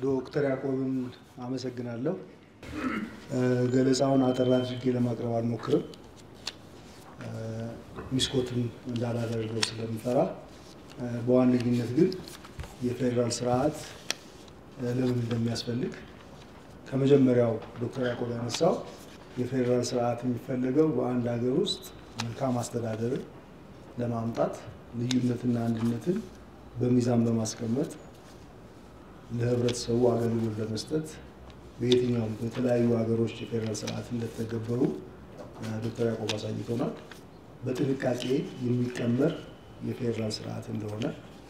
ዶክተር ያዕቆብን አመሰግናለሁ። ገለጻውን አጠር አድርጌ ለማቅረብ አልሞክርም፣ ሚስኮትም እንዳላደርገው ስለምፈራ። በዋነኝነት ግን የፌዴራል ስርዓት ለምን እንደሚያስፈልግ ከመጀመሪያው ዶክተር ያዕቆብ ያነሳው የፌዴራል ስርዓት የሚፈለገው በአንድ ሀገር ውስጥ መልካም አስተዳደርን ለማምጣት ልዩነትና አንድነትን በሚዛን በማስቀመጥ ለህብረተሰቡ አገልግሎት ለመስጠት በየትኛውም በተለያዩ ሀገሮች የፌዴራል ስርዓት እንደተገበሩ ዶክተር ያዕቆብ አሳይቶናል። በጥንቃቄ የሚቀመር የፌዴራል ስርዓት እንደሆነ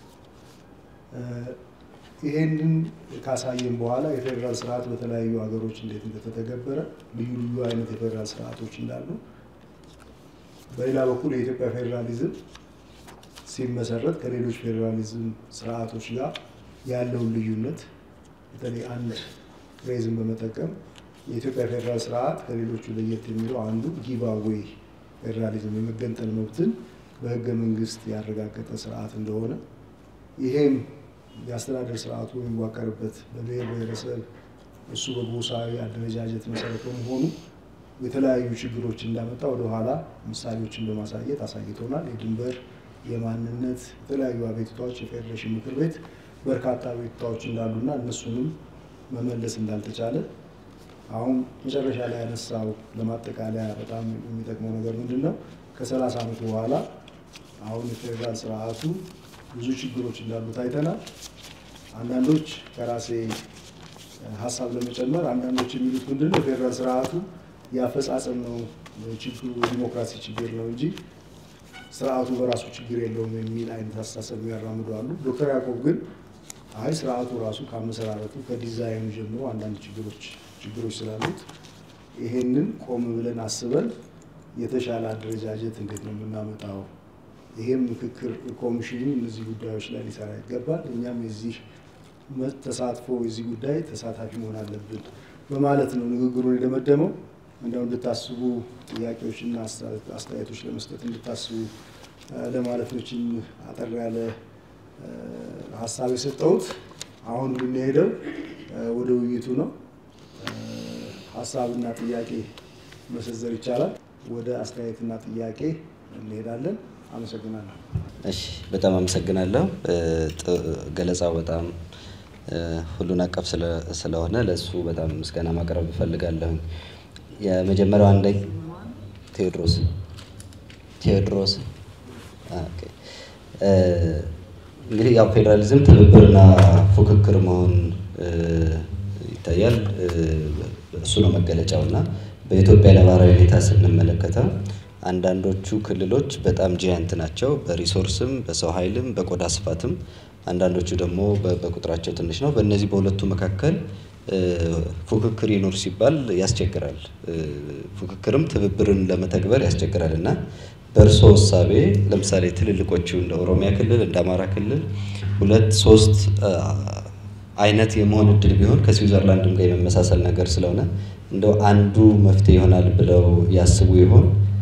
ይሄንን ካሳየን በኋላ የፌዴራል ስርዓት በተለያዩ ሀገሮች እንዴት እንደተተገበረ ልዩ ልዩ አይነት የፌዴራል ስርዓቶች እንዳሉ፣ በሌላ በኩል የኢትዮጵያ ፌዴራሊዝም ሲመሰረት ከሌሎች ፌዴራሊዝም ስርዓቶች ጋር ያለውን ልዩነት በተለይ አንድ ፍሬዝን በመጠቀም የኢትዮጵያ ፌዴራል ስርዓት ከሌሎቹ ለየት የሚለው አንዱ ጊቭ አዌይ ፌዴራሊዝም የመገንጠል መብትን በህገ መንግስት ያረጋገጠ ስርዓት እንደሆነ ይሄም የአስተዳደር ስርዓቱ የሚዋቀርበት በብሔር ብሔረሰብ እሱ በጎሳዊ አደረጃጀት መሰረት በመሆኑ የተለያዩ ችግሮች እንዳመጣ ወደኋላ ምሳሌዎችን በማሳየት አሳይቶናል። የድንበር፣ የማንነት የተለያዩ አቤቱታዎች የፌዴሬሽን ምክር ቤት በርካታ አቤቱታዎች እንዳሉና እነሱንም መመለስ እንዳልተቻለ አሁን መጨረሻ ላይ ያነሳው ለማጠቃለያ በጣም የሚጠቅመው ነገር ምንድን ነው? ከሰላሳ ዓመት በኋላ አሁን የፌዴራል ስርዓቱ ብዙ ችግሮች እንዳሉት አይተናል። አንዳንዶች ከራሴ ሀሳብ ለመጨመር አንዳንዶች የሚሉት ምንድን ነው የፌዴራል ስርዓቱ የአፈጻጸም ነው ችግሩ የዲሞክራሲ ችግር ነው እንጂ ስርዓቱ በራሱ ችግር የለውም የሚል አይነት አስተሳሰብ ያራምዱ አሉ። ዶክተር ያዕቆብ ግን አይ ስርዓቱ ራሱ ከአመሰራረቱ ከዲዛይኑ ጀምሮ አንዳንድ ችግሮች ችግሮች ስላሉት ይሄንን ቆም ብለን አስበን የተሻለ አደረጃጀት እንዴት ነው የምናመጣው? ይሄም ምክክር ኮሚሽኑ እነዚህ ጉዳዮች ላይ ሊሰራ ይገባል። እኛም የዚህ ተሳትፎ የዚህ ጉዳይ ተሳታፊ መሆን አለብን በማለት ነው ንግግሩን የደመደመው። እንደው እንድታስቡ ጥያቄዎችና አስተያየቶች ለመስጠት እንድታስቡ ለማለት ነው። ይህችን አጠር ያለ ሀሳብ የሰጠሁት። አሁን የምንሄደው ወደ ውይይቱ ነው። ሀሳብና ጥያቄ መሰንዘር ይቻላል። ወደ አስተያየትና ጥያቄ እንሄዳለን። አመሰግናለሁ። እሺ፣ በጣም አመሰግናለሁ። ገለጻው በጣም ሁሉን አቀፍ ስለሆነ ለእሱ በጣም ምስጋና ማቅረብ እፈልጋለሁ። የመጀመሪያው አንደ ቴዎድሮስ ቴዎድሮስ እንግዲህ ያው ፌዴራሊዝም ትብብርና ፉክክር መሆን ይታያል። እሱ ነው መገለጫው እና በኢትዮጵያ ነባራዊ ሁኔታ ስንመለከተው አንዳንዶቹ ክልሎች በጣም ጂያንት ናቸው፣ በሪሶርስም በሰው ኃይልም በቆዳ ስፋትም። አንዳንዶቹ ደግሞ በቁጥራቸው ትንሽ ነው። በእነዚህ በሁለቱ መካከል ፉክክር ይኖር ሲባል ያስቸግራል። ፉክክርም ትብብርን ለመተግበር ያስቸግራል እና በእርሶ እሳቤ ለምሳሌ ትልልቆቹ እንደ ኦሮሚያ ክልል እንደ አማራ ክልል ሁለት ሶስት አይነት የመሆን እድል ቢሆን ከስዊዘርላንድም ጋር የመመሳሰል ነገር ስለሆነ እንደው አንዱ መፍትሄ ይሆናል ብለው ያስቡ ይሆን?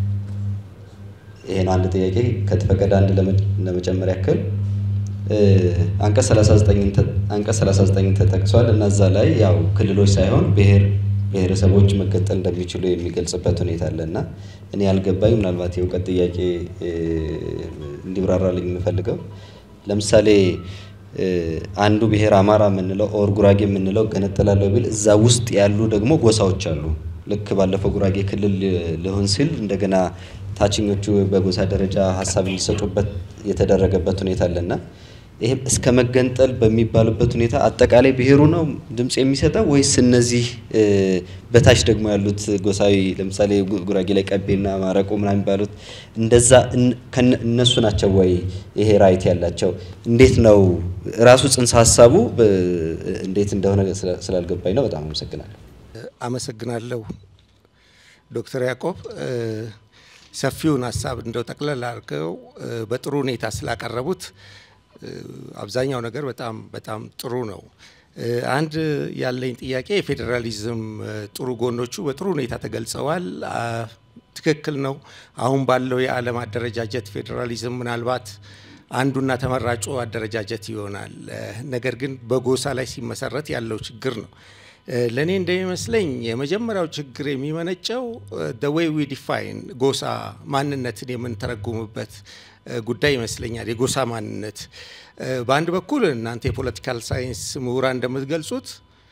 ይሄ ነው አንድ ጥያቄ። ከተፈቀደ አንድ ለመጨመር ያክል አንቀጽ 39 ተጠቅሷል እና እዛ ላይ ያው ክልሎች ሳይሆን ብሔር ብሔረሰቦች መገንጠል እንደሚችሉ የሚገልጽበት ሁኔታ አለ እና እኔ ያልገባኝ ምናልባት የእውቀት ጥያቄ እንዲብራራልኝ የምፈልገው ለምሳሌ አንዱ ብሔር አማራ የምንለው ኦር ጉራጌ የምንለው ገነጠላለሁ ቢል እዛ ውስጥ ያሉ ደግሞ ጎሳዎች አሉ። ልክ ባለፈው ጉራጌ ክልል ሊሆን ሲል እንደገና ታችኞቹ በጎሳ ደረጃ ሀሳብ እንዲሰጡበት የተደረገበት ሁኔታ አለና ይህም እስከ መገንጠል በሚባሉበት ሁኔታ አጠቃላይ ብሔሩ ነው ድምፅ የሚሰጠው ወይስ እነዚህ በታች ደግሞ ያሉት ጎሳዊ ለምሳሌ ጉራጌ ላይ ቀቤና ማረቆ ምናምን የሚባሉት እንደዛ እነሱ ናቸው ወይ ይሄ ራይት ያላቸው? እንዴት ነው ራሱ ጽንሰ ሀሳቡ እንዴት እንደሆነ ስላልገባኝ ነው። በጣም አመሰግናለሁ። አመሰግናለሁ ዶክተር ያዕቆብ ሰፊውን ሀሳብ እንደው ጠቅለል አድርገው በጥሩ ሁኔታ ስላቀረቡት አብዛኛው ነገር በጣም በጣም ጥሩ ነው። አንድ ያለኝ ጥያቄ የፌዴራሊዝም ጥሩ ጎኖቹ በጥሩ ሁኔታ ተገልጸዋል። ትክክል ነው። አሁን ባለው የዓለም አደረጃጀት ፌዴራሊዝም ምናልባት አንዱና ተመራጩ አደረጃጀት ይሆናል። ነገር ግን በጎሳ ላይ ሲመሰረት ያለው ችግር ነው። ለእኔ እንደሚመስለኝ የመጀመሪያው ችግር የሚመነጨው ደ ዌይ ዊ ዲፋይን ጎሳ ማንነትን የምንተረጉምበት ጉዳይ ይመስለኛል። የጎሳ ማንነት በአንድ በኩል እናንተ የፖለቲካል ሳይንስ ምሁራን እንደምትገልጹት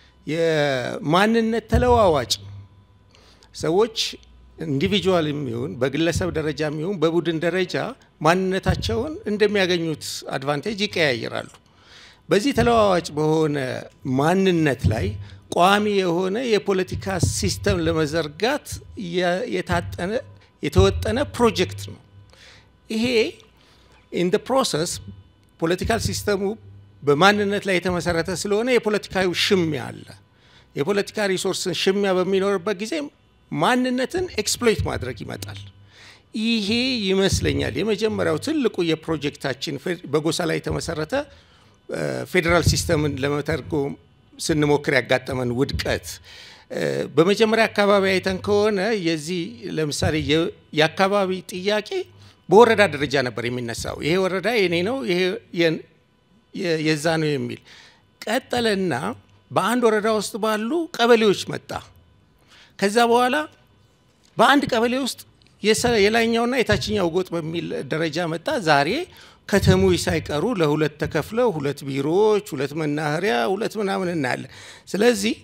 የማንነት ተለዋዋጭ ሰዎች ኢንዲቪጁዋል የሚሆን በግለሰብ ደረጃ የሚሆን በቡድን ደረጃ ማንነታቸውን እንደሚያገኙት አድቫንቴጅ ይቀያየራሉ። በዚህ ተለዋዋጭ በሆነ ማንነት ላይ ቋሚ የሆነ የፖለቲካ ሲስተም ለመዘርጋት የታጠነ የተወጠነ ፕሮጀክት ነው። ይሄ ኢን ደ ፕሮሰስ ፖለቲካል ሲስተሙ በማንነት ላይ የተመሰረተ ስለሆነ የፖለቲካዊ ሽሚያ አለ። የፖለቲካ ሪሶርስን ሽሚያ በሚኖርበት ጊዜ ማንነትን ኤክስፕሎይት ማድረግ ይመጣል። ይሄ ይመስለኛል የመጀመሪያው ትልቁ የፕሮጀክታችን በጎሳ ላይ የተመሰረተ ፌዴራል ሲስተምን ለመተርጎም ስንሞክር ያጋጠመን ውድቀት። በመጀመሪያ አካባቢ አይተን ከሆነ የዚህ ለምሳሌ የአካባቢ ጥያቄ በወረዳ ደረጃ ነበር የሚነሳው። ይሄ ወረዳ የኔ ነው፣ ይሄ የዛ ነው የሚል ቀጠለና በአንድ ወረዳ ውስጥ ባሉ ቀበሌዎች መጣ። ከዛ በኋላ በአንድ ቀበሌ ውስጥ የላይኛውና የታችኛው ጎጥ በሚል ደረጃ መጣ። ዛሬ ከተሞች ሳይቀሩ ለሁለት ተከፍለው ሁለት ቢሮዎች፣ ሁለት መናኸሪያ፣ ሁለት ምናምን እናያለን። ስለዚህ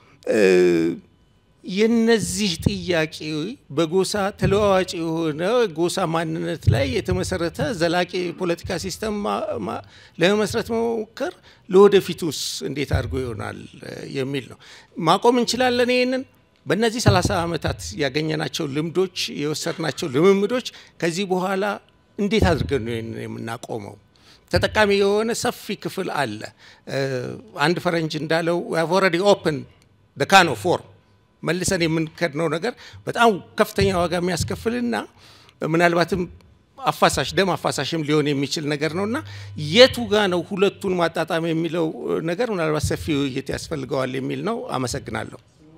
የነዚህ ጥያቄ በጎሳ ተለዋዋጭ የሆነ ጎሳ ማንነት ላይ የተመሰረተ ዘላቂ የፖለቲካ ሲስተም ለመመስረት መሞከር ለወደፊቱስ እንዴት አድርጎ ይሆናል የሚል ነው። ማቆም እንችላለን ይህንን በእነዚህ 30 ዓመታት ያገኘናቸው ልምዶች የወሰድናቸው ልምምዶች ከዚህ በኋላ እንዴት አድርገን ነው ይህንን የምናቆመው? ተጠቃሚ የሆነ ሰፊ ክፍል አለ። አንድ ፈረንጅ እንዳለው ኦልሬዲ ኦፕን ካን ኦፍ ፎርም መልሰን የምንከድነው ነገር በጣም ከፍተኛ ዋጋ የሚያስከፍልና ምናልባትም አፋሳሽ ደም አፋሳሽም ሊሆን የሚችል ነገር ነው እና የቱ ጋ ነው ሁለቱን ማጣጣም የሚለው ነገር ምናልባት ሰፊ ውይይት ያስፈልገዋል የሚል ነው። አመሰግናለሁ።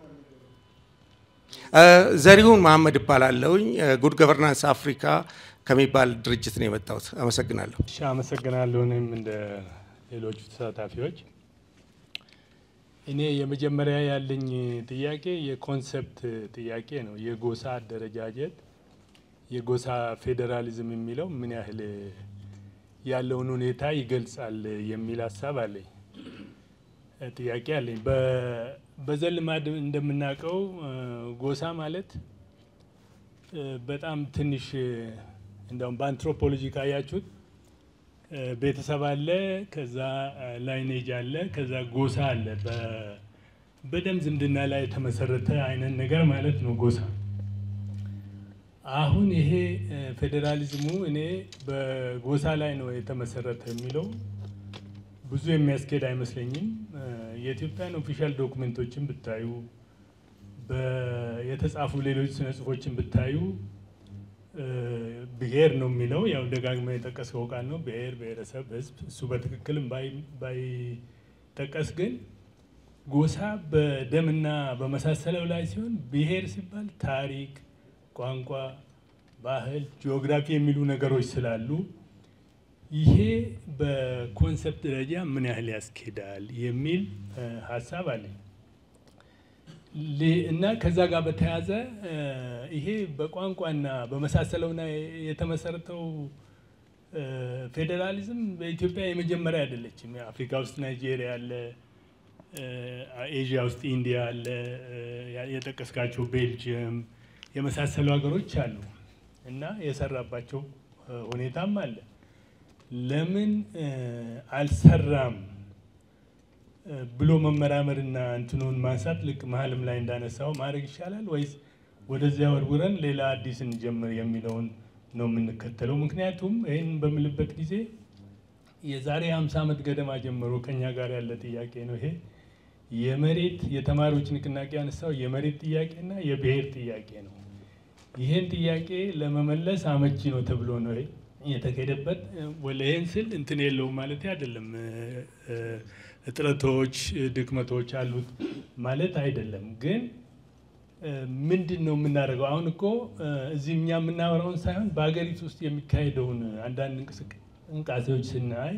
ዘሪሁን መሀመድ እባላለሁኝ። ጉድ ገቨርናንስ አፍሪካ ከሚባል ድርጅት ነው የመጣሁት። አመሰግናለሁ። እሺ፣ አመሰግናለሁ። እኔም እንደ ሌሎቹ ተሳታፊዎች እኔ የመጀመሪያ ያለኝ ጥያቄ የኮንሰፕት ጥያቄ ነው። የጎሳ አደረጃጀት፣ የጎሳ ፌዴራሊዝም የሚለው ምን ያህል ያለውን ሁኔታ ይገልጻል የሚል ሀሳብ አለኝ፣ ጥያቄ አለኝ። በዘልማድ እንደምናውቀው ጎሳ ማለት በጣም ትንሽ እንደውም በአንትሮፖሎጂ ካያችሁት ቤተሰብ አለ፣ ከዛ ላይኔጅ አለ፣ ከዛ ጎሳ አለ። በደም ዝምድና ላይ የተመሰረተ አይነት ነገር ማለት ነው ጎሳ። አሁን ይሄ ፌዴራሊዝሙ እኔ በጎሳ ላይ ነው የተመሰረተ የሚለው ብዙ የሚያስኬድ አይመስለኝም። የኢትዮጵያን ኦፊሻል ዶክመንቶችን ብታዩ፣ የተጻፉ ሌሎች ስነ ጽሁፎችን ብታዩ ብሔር ነው የሚለው ያው ደጋግመ የጠቀስከው ቃል ነው። ብሔር፣ ብሔረሰብ፣ ህዝብ እሱ በትክክልም ባይጠቀስ ግን ጎሳ በደምና በመሳሰለው ላይ ሲሆን ብሔር ሲባል ታሪክ፣ ቋንቋ፣ ባህል፣ ጂኦግራፊ የሚሉ ነገሮች ስላሉ ይሄ በኮንሰፕት ደረጃ ምን ያህል ያስኬዳል የሚል ሀሳብ አለኝ እና ከዛ ጋር በተያያዘ ይሄ በቋንቋና በመሳሰለውና የተመሰረተው ፌዴራሊዝም በኢትዮጵያ የመጀመሪያ አይደለችም። አፍሪካ ውስጥ ናይጄሪያ አለ፣ ኤዥያ ውስጥ ኢንዲያ አለ፣ የጠቀስካቸው ቤልጅየም የመሳሰሉ ሀገሮች አሉ እና የሰራባቸው ሁኔታም አለ። ለምን አልሰራም ብሎ መመራመርና እንትኑን ማንሳት ልክ መሀልም ላይ እንዳነሳው ማድረግ ይሻላል ወይስ ወደዚያ ወርውረን ሌላ አዲስ እንጀምር የሚለውን ነው የምንከተለው? ምክንያቱም ይህን በምልበት ጊዜ የዛሬ ሀምሳ ዓመት ገደማ ጀምሮ ከኛ ጋር ያለ ጥያቄ ነው ይሄ የመሬት የተማሪዎች ንቅናቄ ያነሳው የመሬት ጥያቄና የብሔር ጥያቄ ነው። ይህን ጥያቄ ለመመለስ አመቺ ነው ተብሎ ነው የተካሄደበት። ይህን ስል እንትን የለውም ማለት አይደለም። እጥረቶች፣ ድክመቶች አሉት ማለት አይደለም። ግን ምንድን ነው የምናደርገው? አሁን እኮ እዚህ እኛ የምናወራውን ሳይሆን በሀገሪቱ ውስጥ የሚካሄደውን አንዳንድ እንቅስቃሴዎች ስናይ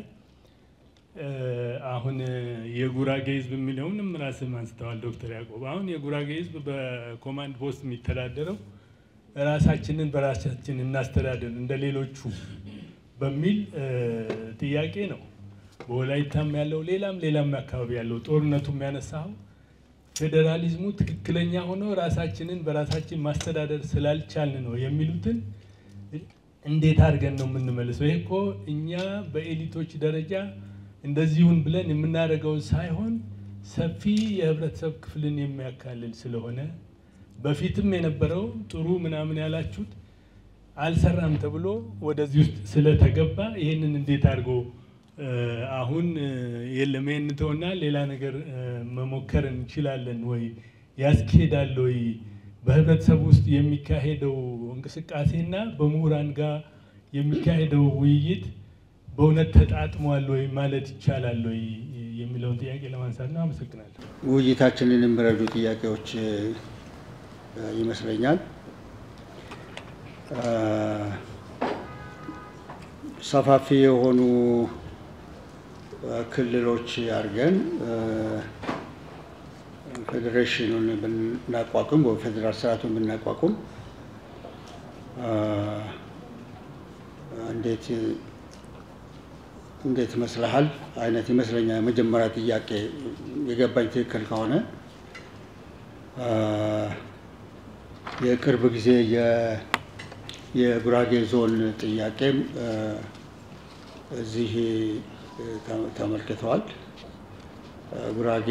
አሁን የጉራጌ ህዝብ የሚለውንም ራስም አንስተዋል ዶክተር ያዕቆብ። አሁን የጉራጌ ህዝብ በኮማንድ ፖስት የሚተዳደረው ራሳችንን በራሳችን እናስተዳደር እንደ ሌሎቹ በሚል ጥያቄ ነው። በወላይታም ያለው ሌላም ሌላም አካባቢ ያለው ጦርነቱ የሚያነሳው ፌዴራሊዝሙ ትክክለኛ ሆኖ ራሳችንን በራሳችን ማስተዳደር ስላልቻልን ነው የሚሉትን እንዴት አድርገን ነው የምንመልሰው? ይህ እኮ እኛ በኤሊቶች ደረጃ እንደዚሁን ብለን የምናደርገውን ሳይሆን ሰፊ የህብረተሰብ ክፍልን የሚያካልል ስለሆነ በፊትም የነበረው ጥሩ ምናምን ያላችሁት አልሰራም ተብሎ ወደዚህ ውስጥ ስለተገባ ይህንን እንዴት አድርጎ አሁን የለም ይህን ተውና ሌላ ነገር መሞከር እንችላለን ወይ ያስኬዳል ወይ በህብረተሰብ ውስጥ የሚካሄደው እንቅስቃሴና በምሁራን ጋር የሚካሄደው ውይይት በእውነት ተጣጥሟል ወይ ማለት ይቻላል ወይ የሚለውን ጥያቄ ለማንሳት ነው። አመሰግናለሁ። ውይይታችንን የሚረዱ ጥያቄዎች ይመስለኛል። ሰፋፊ የሆኑ ክልሎች አድርገን ፌዴሬሽኑን ብናቋቁም ወይ ፌዴራል ስርዓቱን ብናቋቁም እንዴት እንዴት ይመስልሃል አይነት ይመስለኛል። የመጀመሪያ ጥያቄ የገባኝ ትክክል ከሆነ የቅርብ ጊዜ የጉራጌ ዞን ጥያቄም እዚህ ተመልክተዋል። ጉራጌ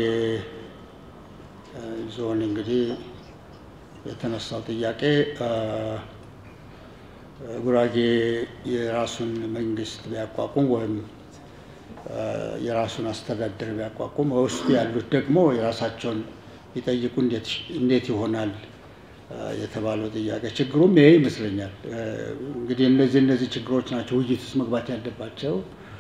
ዞን እንግዲህ የተነሳው ጥያቄ ጉራጌ የራሱን መንግስት ቢያቋቁም ወይም የራሱን አስተዳደር ቢያቋቁም በውስጡ ያሉት ደግሞ የራሳቸውን ቢጠይቁ እንዴት ይሆናል የተባለው ጥያቄ ችግሩም ይሄ ይመስለኛል። እንግዲህ እነዚህ እነዚህ ችግሮች ናቸው ውይይት ውስጥ መግባት ያለባቸው።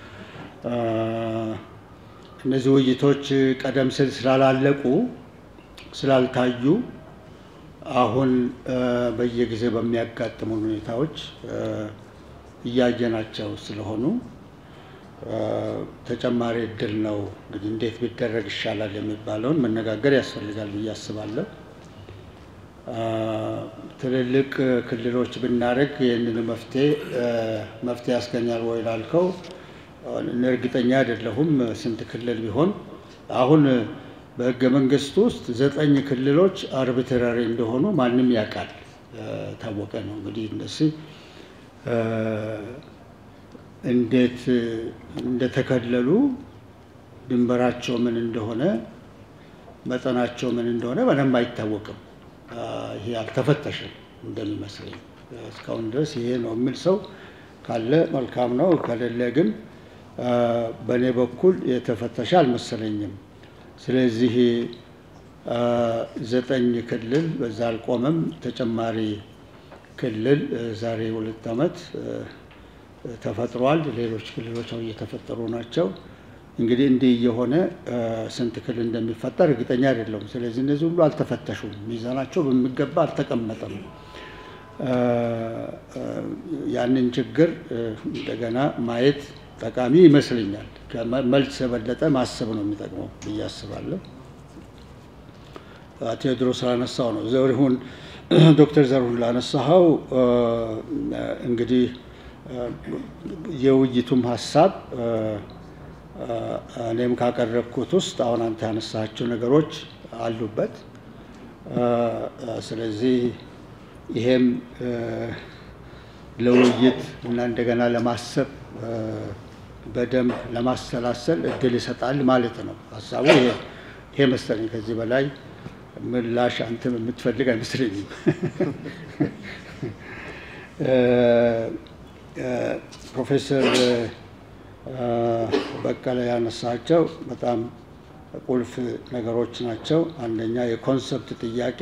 እነዚህ ውይይቶች ቀደም ሲል ስላላለቁ ስላልታዩ አሁን በየጊዜው በሚያጋጥሙን ሁኔታዎች እያየናቸው ስለሆኑ ተጨማሪ እድል ነው እንግዲህ እንዴት ቢደረግ ይሻላል የሚባለውን መነጋገር ያስፈልጋል ብዬ አስባለሁ። ትልልቅ ክልሎች ብናደርግ ይህንን መፍትሄ መፍትሄ ያስገኛል ወይ ላልከው እርግጠኛ አይደለሁም። ስንት ክልል ቢሆን አሁን በህገ መንግስት ውስጥ ዘጠኝ ክልሎች አርቢትራሪ እንደሆኑ ማንም ያውቃል፣ ታወቀ ነው። እንግዲህ እነዚህ እንዴት እንደተከለሉ ድንበራቸው ምን እንደሆነ መጠናቸው ምን እንደሆነ በደንብ አይታወቅም። ይሄ አልተፈተሸም እንደሚመስለኝ እስካሁን ድረስ ይሄ ነው የሚል ሰው ካለ መልካም ነው። ከሌለ ግን በእኔ በኩል የተፈተሸ አልመሰለኝም። ስለዚህ ዘጠኝ ክልል በዛ አልቆመም። ተጨማሪ ክልል ዛሬ ሁለት ዓመት ተፈጥሯል። ሌሎች ክልሎች አሁን እየተፈጠሩ ናቸው። እንግዲህ እንዲህ እየሆነ ስንት ክልል እንደሚፈጠር እርግጠኛ አይደለሁም። ስለዚህ እነዚህ ሁሉ አልተፈተሹም፣ ሚዛናቸው በሚገባ አልተቀመጠም። ያንን ችግር እንደገና ማየት ጠቃሚ ይመስለኛል። ከመልስ የበለጠ ማሰብ ነው የሚጠቅመው ብዬ አስባለሁ። ቴዎድሮስ ላነሳው ነው ዘሪሁን ዶክተር ዘሪሁን ላነሳኸው እንግዲህ የውይይቱም ሀሳብ እኔም ካቀረብኩት ውስጥ አሁን አንተ ያነሳቸው ነገሮች አሉበት። ስለዚህ ይሄም ለውይይት እና እንደገና ለማሰብ በደንብ ለማሰላሰል እድል ይሰጣል ማለት ነው። ሀሳቡ ይሄ መሰለኝ። ከዚህ በላይ ምላሽ አንተም የምትፈልግ አይመስለኝም። ፕሮፌሰር በቀለ ያነሳቸው በጣም ቁልፍ ነገሮች ናቸው። አንደኛ የኮንሰፕት ጥያቄ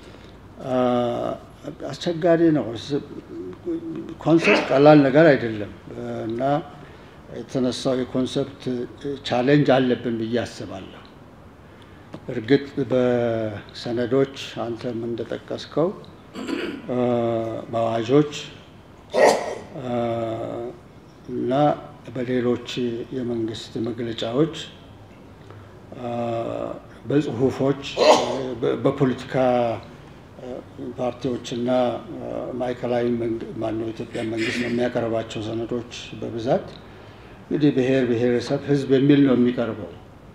አስቸጋሪ ነው። ኮንሰፕት ቀላል ነገር አይደለም እና የተነሳው የኮንሰፕት ቻሌንጅ አለብን ብዬ አስባለሁ። እርግጥ በሰነዶች አንተም እንደጠቀስከው በአዋዦች እና በሌሎች የመንግስት መግለጫዎች በጽሁፎች በፖለቲካ ፓርቲዎችና ማዕከላዊ ማነው ኢትዮጵያ መንግስት የሚያቀርባቸው ሰነዶች በብዛት እንግዲህ ብሔር ብሔረሰብ ህዝብ የሚል ነው የሚቀርበው።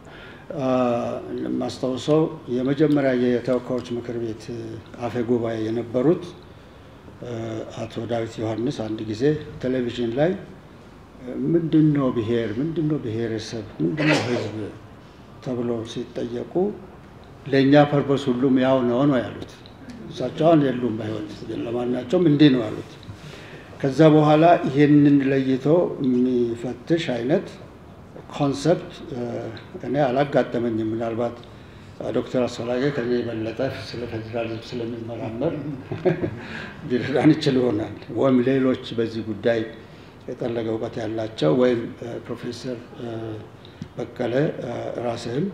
ማስታውሰው የመጀመሪያ የተወካዮች ምክር ቤት አፈ ጉባኤ የነበሩት አቶ ዳዊት ዮሐንስ አንድ ጊዜ ቴሌቪዥን ላይ ምንድን ነው ብሔር፣ ምንድን ነው ብሔረሰብ፣ ምንድን ነው ህዝብ ተብለው ሲጠየቁ ለእኛ ፐርፖስ ሁሉም ያው ነው ነው ያሉት። እሳቸው አሁን የሉም በህይወት ግን ለማናቸውም እንዲህ ነው ያሉት። ከዛ በኋላ ይህንን ለይቶ የሚፈትሽ አይነት ኮንሰፕት እኔ አላጋጠመኝም። ምናልባት ዶክተር አስፈላጊ ከኔ የበለጠ ስለ ፌዴራሊዝም ስለሚመራመር ሊረዳን ይችል ይሆናል። ወይም ሌሎች በዚህ ጉዳይ የጠለቀ እውቀት ያላቸው ወይም ፕሮፌሰር በቀለ ራስህም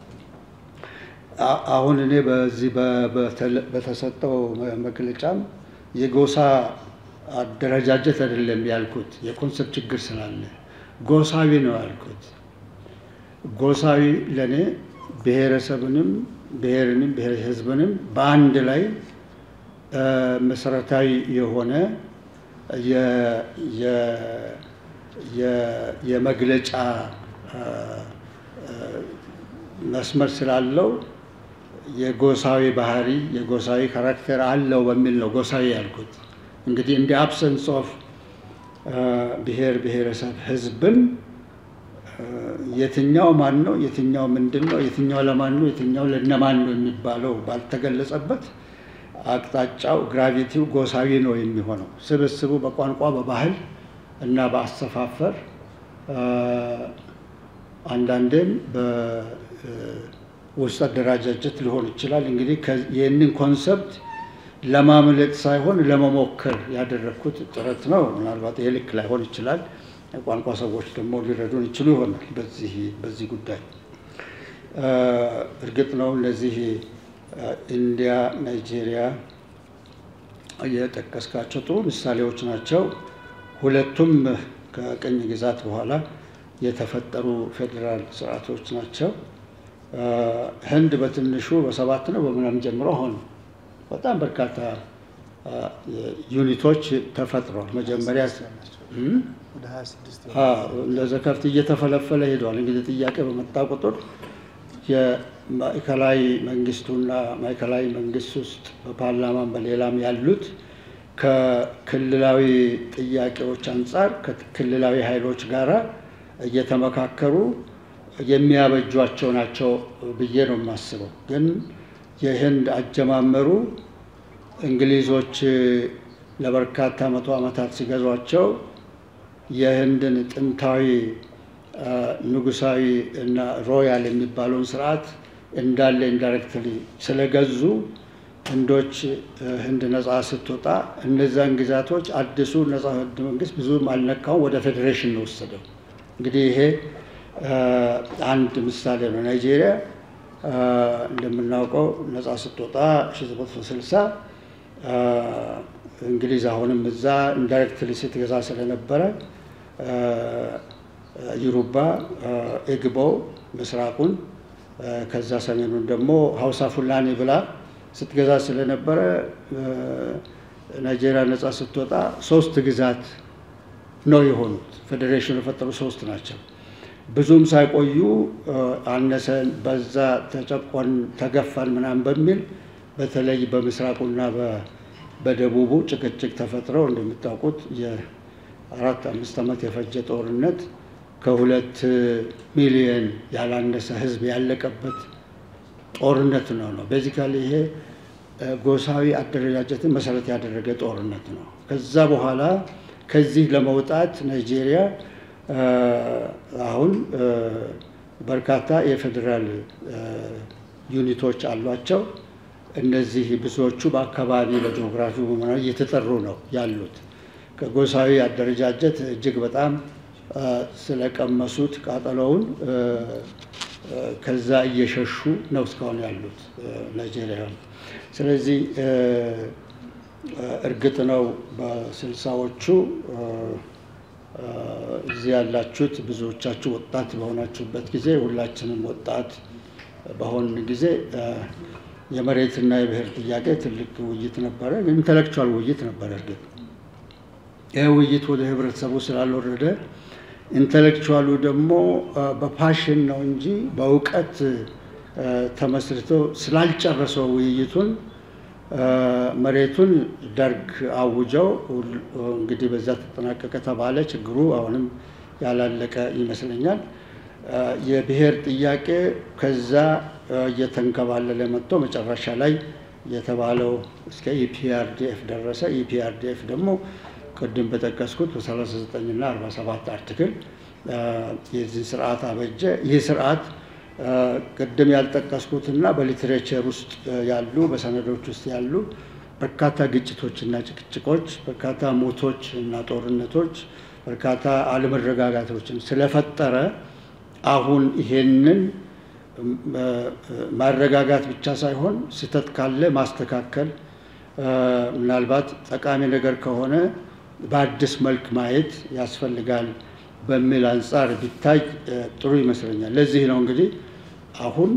አሁን እኔ በዚህ በተሰጠው መግለጫም የጎሳ አደረጃጀት አይደለም ያልኩት፣ የኮንሰፕት ችግር ስላለ ጎሳዊ ነው ያልኩት። ጎሳዊ ለእኔ ብሔረሰብንም ብሔርንም ብሔር ህዝብንም በአንድ ላይ መሰረታዊ የሆነ የመግለጫ መስመር ስላለው የጎሳዊ ባህሪ የጎሳዊ ካራክተር አለው በሚል ነው ጎሳዊ ያልኩት። እንግዲህ እንደ አብሰንስ ኦፍ ብሔር ብሔረሰብ ህዝብም የትኛው ማን ነው፣ የትኛው ምንድን ነው፣ የትኛው ለማን ነው፣ የትኛው ለነማን ነው የሚባለው ባልተገለጸበት አቅጣጫው ግራቪቲው ጎሳዊ ነው የሚሆነው። ስብስቡ በቋንቋ በባህል እና በአሰፋፈር አንዳንዴም በውስጥ አደራጃጀት ሊሆን ይችላል። እንግዲህ ይህንን ኮንሰፕት ለማምለጥ ሳይሆን ለመሞከር ያደረግኩት ጥረት ነው። ምናልባት ይሄ ልክ ላይሆን ይችላል። የቋንቋ ሰዎች ደግሞ ሊረዱን ይችሉ ይሆናል በዚህ በዚህ ጉዳይ። እርግጥ ነው እነዚህ ኢንዲያ፣ ናይጄሪያ የጠቀስካቸው ጥሩ ምሳሌዎች ናቸው። ሁለቱም ከቅኝ ግዛት በኋላ የተፈጠሩ ፌዴራል ስርዓቶች ናቸው። ህንድ በትንሹ በሰባት ነው በምናምን ጀምሮ ሆኑ በጣም በርካታ ዩኒቶች ተፈጥሯል። መጀመሪያ እንደዚ ከብት እየተፈለፈለ ሄደዋል። እንግዲህ ጥያቄ በመጣ ቁጥር የማዕከላዊ መንግስቱና ማዕከላዊ መንግስት ውስጥ በፓርላማም በሌላም ያሉት ከክልላዊ ጥያቄዎች አንጻር ከክልላዊ ኃይሎች ጋራ እየተመካከሩ የሚያበጇቸው ናቸው ብዬ ነው የማስበው። ግን የህንድ አጀማመሩ እንግሊዞች ለበርካታ መቶ ዓመታት ሲገዟቸው የህንድን ጥንታዊ ንጉሳዊ እና ሮያል የሚባለውን ስርዓት እንዳለ ኢንዳይሬክትሊ ስለገዙ ህንዶች ህንድ ነፃ ስትወጣ እነዛን ግዛቶች አዲሱ ነፃ ህንድ መንግስት ብዙም አልነካውም፣ ወደ ፌዴሬሽን ነው ወሰደው። እንግዲህ ይሄ አንድ ምሳሌ ነው። ናይጄሪያ እንደምናውቀው ነፃ ስትወጣ 1960 እንግሊዝ አሁንም እዛ ኢንዳይሬክትሊ ስትገዛ ስለነበረ ዩሩባ ኤግቦ ምስራቁን ከዛ ሰሜኑን ደግሞ ሀውሳ ፉላኔ ብላ ስትገዛ ስለነበረ ናይጄሪያ ነፃ ስትወጣ ሶስት ግዛት ነው የሆኑት። ፌዴሬሽኑ የፈጠሩ ሶስት ናቸው። ብዙም ሳይቆዩ አነሰን፣ በዛ፣ ተጨቆን፣ ተገፋን ምናምን በሚል በተለይ በምስራቁና በደቡቡ ጭቅጭቅ ተፈጥረው እንደምታውቁት የአራት አምስት ዓመት የፈጀ ጦርነት ከሁለት ሚሊዮን ያላነሰ ህዝብ ያለቀበት ጦርነት ነው ነው ቤዚካሊ ይሄ ጎሳዊ አደረጃጀትን መሰረት ያደረገ ጦርነት ነው። ከዛ በኋላ ከዚህ ለመውጣት ናይጄሪያ አሁን በርካታ የፌዴራል ዩኒቶች አሏቸው። እነዚህ ብዙዎቹ በአካባቢ በጂኦግራፊ እየተጠሩ ነው ያሉት። ከጎሳዊ አደረጃጀት እጅግ በጣም ስለቀመሱት ቃጠሎውን ከዛ እየሸሹ ነው እስካሁን ያሉት ናይጄሪያውያን። ስለዚህ እርግጥ ነው በስልሳዎቹ እዚህ ያላችሁት ብዙዎቻችሁ ወጣት በሆናችሁበት ጊዜ ሁላችንም ወጣት በሆን ጊዜ የመሬትና የብሔር ጥያቄ ትልቅ ውይይት ነበረ። ኢንተሌክቹዋል ውይይት ነበረ። እርግጥ ይህ ውይይት ወደ ህብረተሰቡ ስላልወረደ ኢንተሌክቹዋሉ ደግሞ በፓሽን ነው እንጂ በእውቀት ተመስርቶ ስላልጨረሰው ውይይቱን መሬቱን ደርግ አውጀው እንግዲህ በዛ ተጠናቀቀ ተባለ። ችግሩ አሁንም ያላለቀ ይመስለኛል። የብሔር ጥያቄ ከዛ እየተንከባለለ መጥቶ መጨረሻ ላይ የተባለው እስከ ኢፒአርዲኤፍ ደረሰ። ኢፒአርዲኤፍ ደግሞ ቅድም በጠቀስኩት በ39 እና 47 አርቲክል የዚህ ስርዓት አበጀ። ይህ ስርዓት ቅድም ያልጠቀስኩትና በሊትሬቸር ውስጥ ያሉ በሰነዶች ውስጥ ያሉ በርካታ ግጭቶችና ጭቅጭቆች፣ በርካታ ሞቶች እና ጦርነቶች፣ በርካታ አለመረጋጋቶችን ስለፈጠረ አሁን ይሄንን ማረጋጋት ብቻ ሳይሆን ስህተት ካለ ማስተካከል፣ ምናልባት ጠቃሚ ነገር ከሆነ በአዲስ መልክ ማየት ያስፈልጋል በሚል አንጻር ቢታይ ጥሩ ይመስለኛል። ለዚህ ነው እንግዲህ አሁን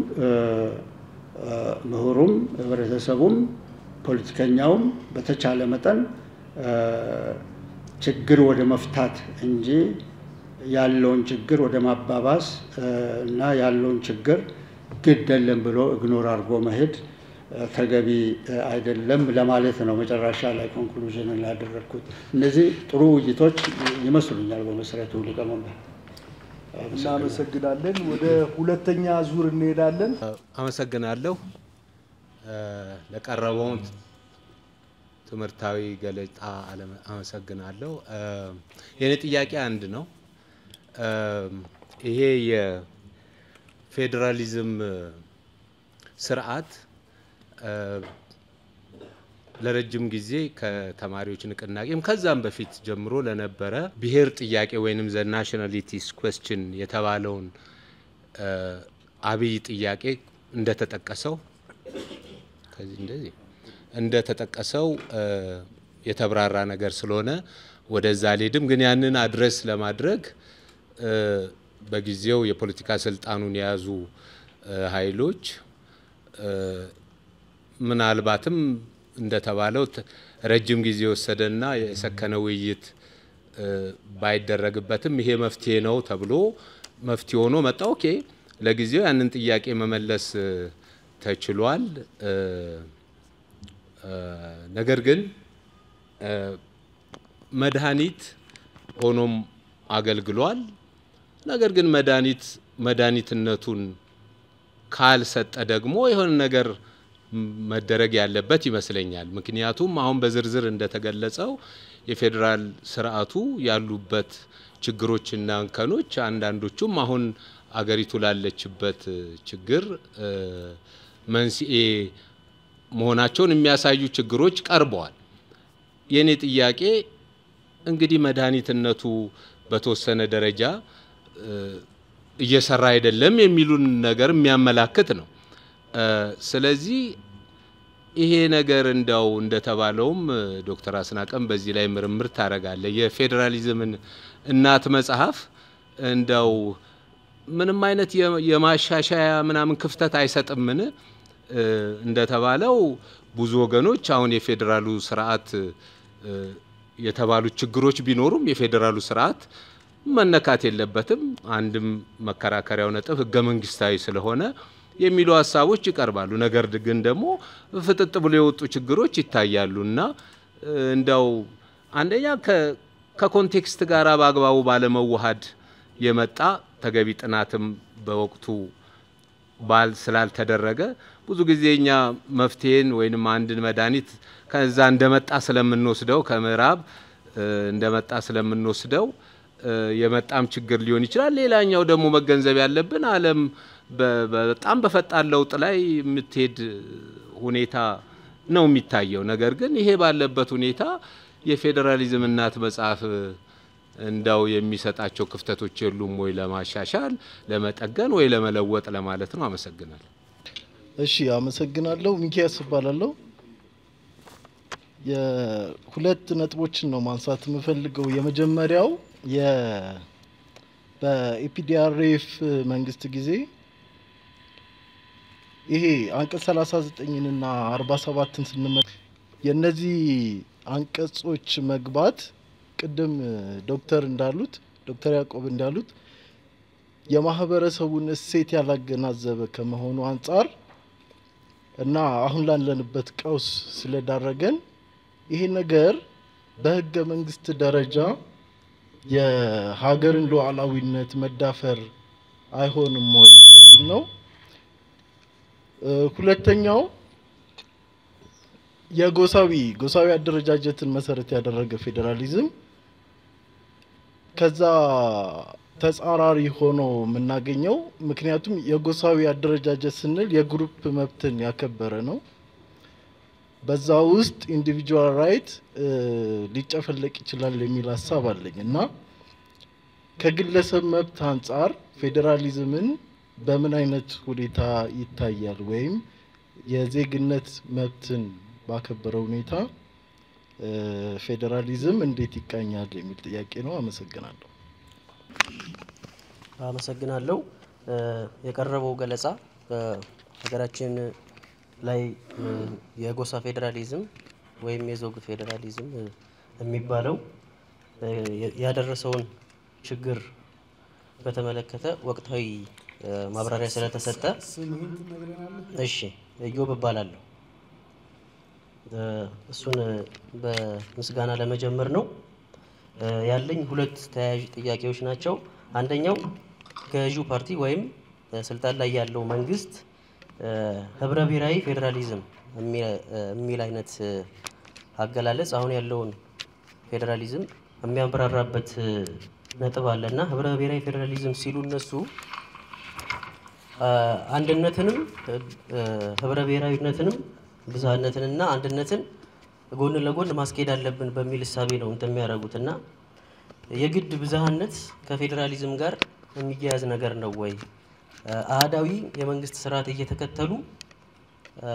ምሁሩም ህብረተሰቡም ፖለቲከኛውም በተቻለ መጠን ችግር ወደ መፍታት እንጂ ያለውን ችግር ወደ ማባባስ እና ያለውን ችግር ግድ የለም ብሎ እግኖር አድርጎ መሄድ ተገቢ አይደለም ለማለት ነው። መጨረሻ ላይ ኮንክሉዥን ላደረግኩት እነዚህ ጥሩ ውይይቶች ይመስሉኛል። በመሰረቱ ሊቀመንበር እናመሰግናለን። ወደ ሁለተኛ ዙር እንሄዳለን። አመሰግናለሁ ለቀረበውን ትምህርታዊ ገለጻ አመሰግናለሁ። የእኔ ጥያቄ አንድ ነው። ይሄ የፌዴራሊዝም ስርዓት ለረጅም ጊዜ ከተማሪዎች ንቅናቄም ከዛም በፊት ጀምሮ ለነበረ ብሔር ጥያቄ ወይንም ዘ ናሽናሊቲስ ኩዌስችን የተባለውን አብይ ጥያቄ እንደተጠቀሰው ከዚህ እንደዚህ እንደተጠቀሰው የተብራራ ነገር ስለሆነ ወደዛ አልሄድም። ግን ያንን አድረስ ለማድረግ በጊዜው የፖለቲካ ስልጣኑን የያዙ ኃይሎች ምናልባትም እንደተባለው ረጅም ጊዜ የወሰደና የሰከነ ውይይት ባይደረግበትም ይሄ መፍትሄ ነው ተብሎ መፍትሄ ሆኖ መጣ። ኦኬ፣ ለጊዜው ያንን ጥያቄ መመለስ ተችሏል። ነገር ግን መድኃኒት ሆኖም አገልግሏል። ነገር ግን መድኃኒት መድኃኒትነቱን ካልሰጠ ደግሞ የሆነ ነገር መደረግ ያለበት ይመስለኛል። ምክንያቱም አሁን በዝርዝር እንደተገለጸው የፌዴራል ስርዓቱ ያሉበት ችግሮችና እንከኖች አንዳንዶቹም አሁን አገሪቱ ላለችበት ችግር መንስኤ መሆናቸውን የሚያሳዩ ችግሮች ቀርበዋል። የእኔ ጥያቄ እንግዲህ መድኃኒትነቱ በተወሰነ ደረጃ እየሰራ አይደለም የሚሉን ነገር የሚያመላክት ነው። ስለዚህ ይሄ ነገር እንደው እንደተባለውም ዶክተር አስናቀም በዚህ ላይ ምርምር ታደርጋለ የፌዴራሊዝምን እናት መጽሐፍ እንደው ምንም አይነት የማሻሻያ ምናምን ክፍተት አይሰጥምን? እንደተባለው ብዙ ወገኖች አሁን የፌዴራሉ ስርዓት የተባሉት ችግሮች ቢኖሩም የፌዴራሉ ስርዓት መነካት የለበትም። አንድም መከራከሪያው ነጥብ ህገ መንግስታዊ ስለሆነ የሚሉ ሀሳቦች ይቀርባሉ። ነገር ግን ደግሞ ፍጥጥ ብሎ የወጡ ችግሮች ይታያሉ እና እንደው አንደኛ ከኮንቴክስት ጋር በአግባቡ ባለመዋሃድ የመጣ ተገቢ ጥናትም በወቅቱ ባል ስላልተደረገ ብዙ ጊዜ እኛ መፍትሄን ወይንም አንድን መድኃኒት ከዛ እንደመጣ ስለምንወስደው ከምዕራብ እንደመጣ ስለምንወስደው የመጣም ችግር ሊሆን ይችላል። ሌላኛው ደግሞ መገንዘብ ያለብን ዓለም በጣም በፈጣን ለውጥ ላይ የምትሄድ ሁኔታ ነው የሚታየው። ነገር ግን ይሄ ባለበት ሁኔታ የፌዴራሊዝም እናት መጽሐፍ እንዳው የሚሰጣቸው ክፍተቶች የሉም ወይ ለማሻሻል፣ ለመጠገን ወይ ለመለወጥ ለማለት ነው። አመሰግናለሁ። እሺ፣ አመሰግናለሁ። ሚኪያስ እባላለሁ። የሁለት ነጥቦችን ነው ማንሳት የምፈልገው። የመጀመሪያው የ በኢፒዲአርኤፍ መንግስት ጊዜ ይሄ አንቀጽ 39 እና 47ን ስንመ የእነዚህ አንቀጾች መግባት ቅድም ዶክተር እንዳሉት ዶክተር ያዕቆብ እንዳሉት የማህበረሰቡን እሴት ያላገናዘበ ከመሆኑ አንጻር እና አሁን ላለንበት ቀውስ ስለዳረገን ይሄ ነገር በህገ መንግስት ደረጃ የሀገርን ሉዓላዊነት መዳፈር አይሆንም ወይ የሚል ነው። እ፣ ሁለተኛው የጎሳዊ ጎሳዊ አደረጃጀትን መሰረት ያደረገ ፌዴራሊዝም ከዛ ተጻራሪ ሆኖ የምናገኘው ምክንያቱም የጎሳዊ አደረጃጀት ስንል የግሩፕ መብትን ያከበረ ነው። በዛ ውስጥ ኢንዲቪጁዋል ራይት ሊጨፈለቅ ይችላል የሚል ሀሳብ አለኝ እና ከግለሰብ መብት አንጻር ፌዴራሊዝምን በምን አይነት ሁኔታ ይታያል ወይም የዜግነት መብትን ባከበረ ሁኔታ እ፣ ፌዴራሊዝም እንዴት ይቃኛል የሚል ጥያቄ ነው። አመሰግናለሁ። አመሰግናለሁ። እ፣ የቀረበው ገለጻ ሀገራችን ላይ እ፣ የጎሳ ፌዴራሊዝም ወይም የዘውግ ፌዴራሊዝም እ፣ የሚባለው እ፣ የ- ያደረሰውን ችግር በተመለከተ ወቅታዊ እ፣ ማብራሪያ ስለተሰጠ እሺ፣ እዮብ እባላለሁ። እ፣ እሱን እ፣ በምስጋና ለመጀመር ነው። እ፣ ያለኝ ሁለት ተያያዥ ጥያቄዎች ናቸው። አንደኛው ገዢው ፓርቲ ወይም እ፣ ስልጣን ላይ ያለው መንግስት እ፣ ህብረ ብሔራዊ ፌዴራሊዝም የሚ- እ፣ የሚል አይነት እ፣ አገላለጽ አሁን ያለውን ፌዴራሊዝም የሚያብራራበት እ፣ ነጥብ አለ እና ህብረ ብሔራዊ ፌዴራሊዝም ሲሉ እነሱ አ፣ አንድነትንም እ፣ እ፣ ህብረ ብሔራዊነትንም ብዝሃነትንና አንድነትን ጎን ለጎን ማስኬድ አለብን በሚል እሳቤ ነው እንትን የሚያደርጉት እና የግድ ብዝሃነት ከፌዴራሊዝም ጋር የሚያያዝ ነገር ነው ወይ? አ፣ አህዳዊ የመንግስት ስርዓት እየተከተሉ አ፣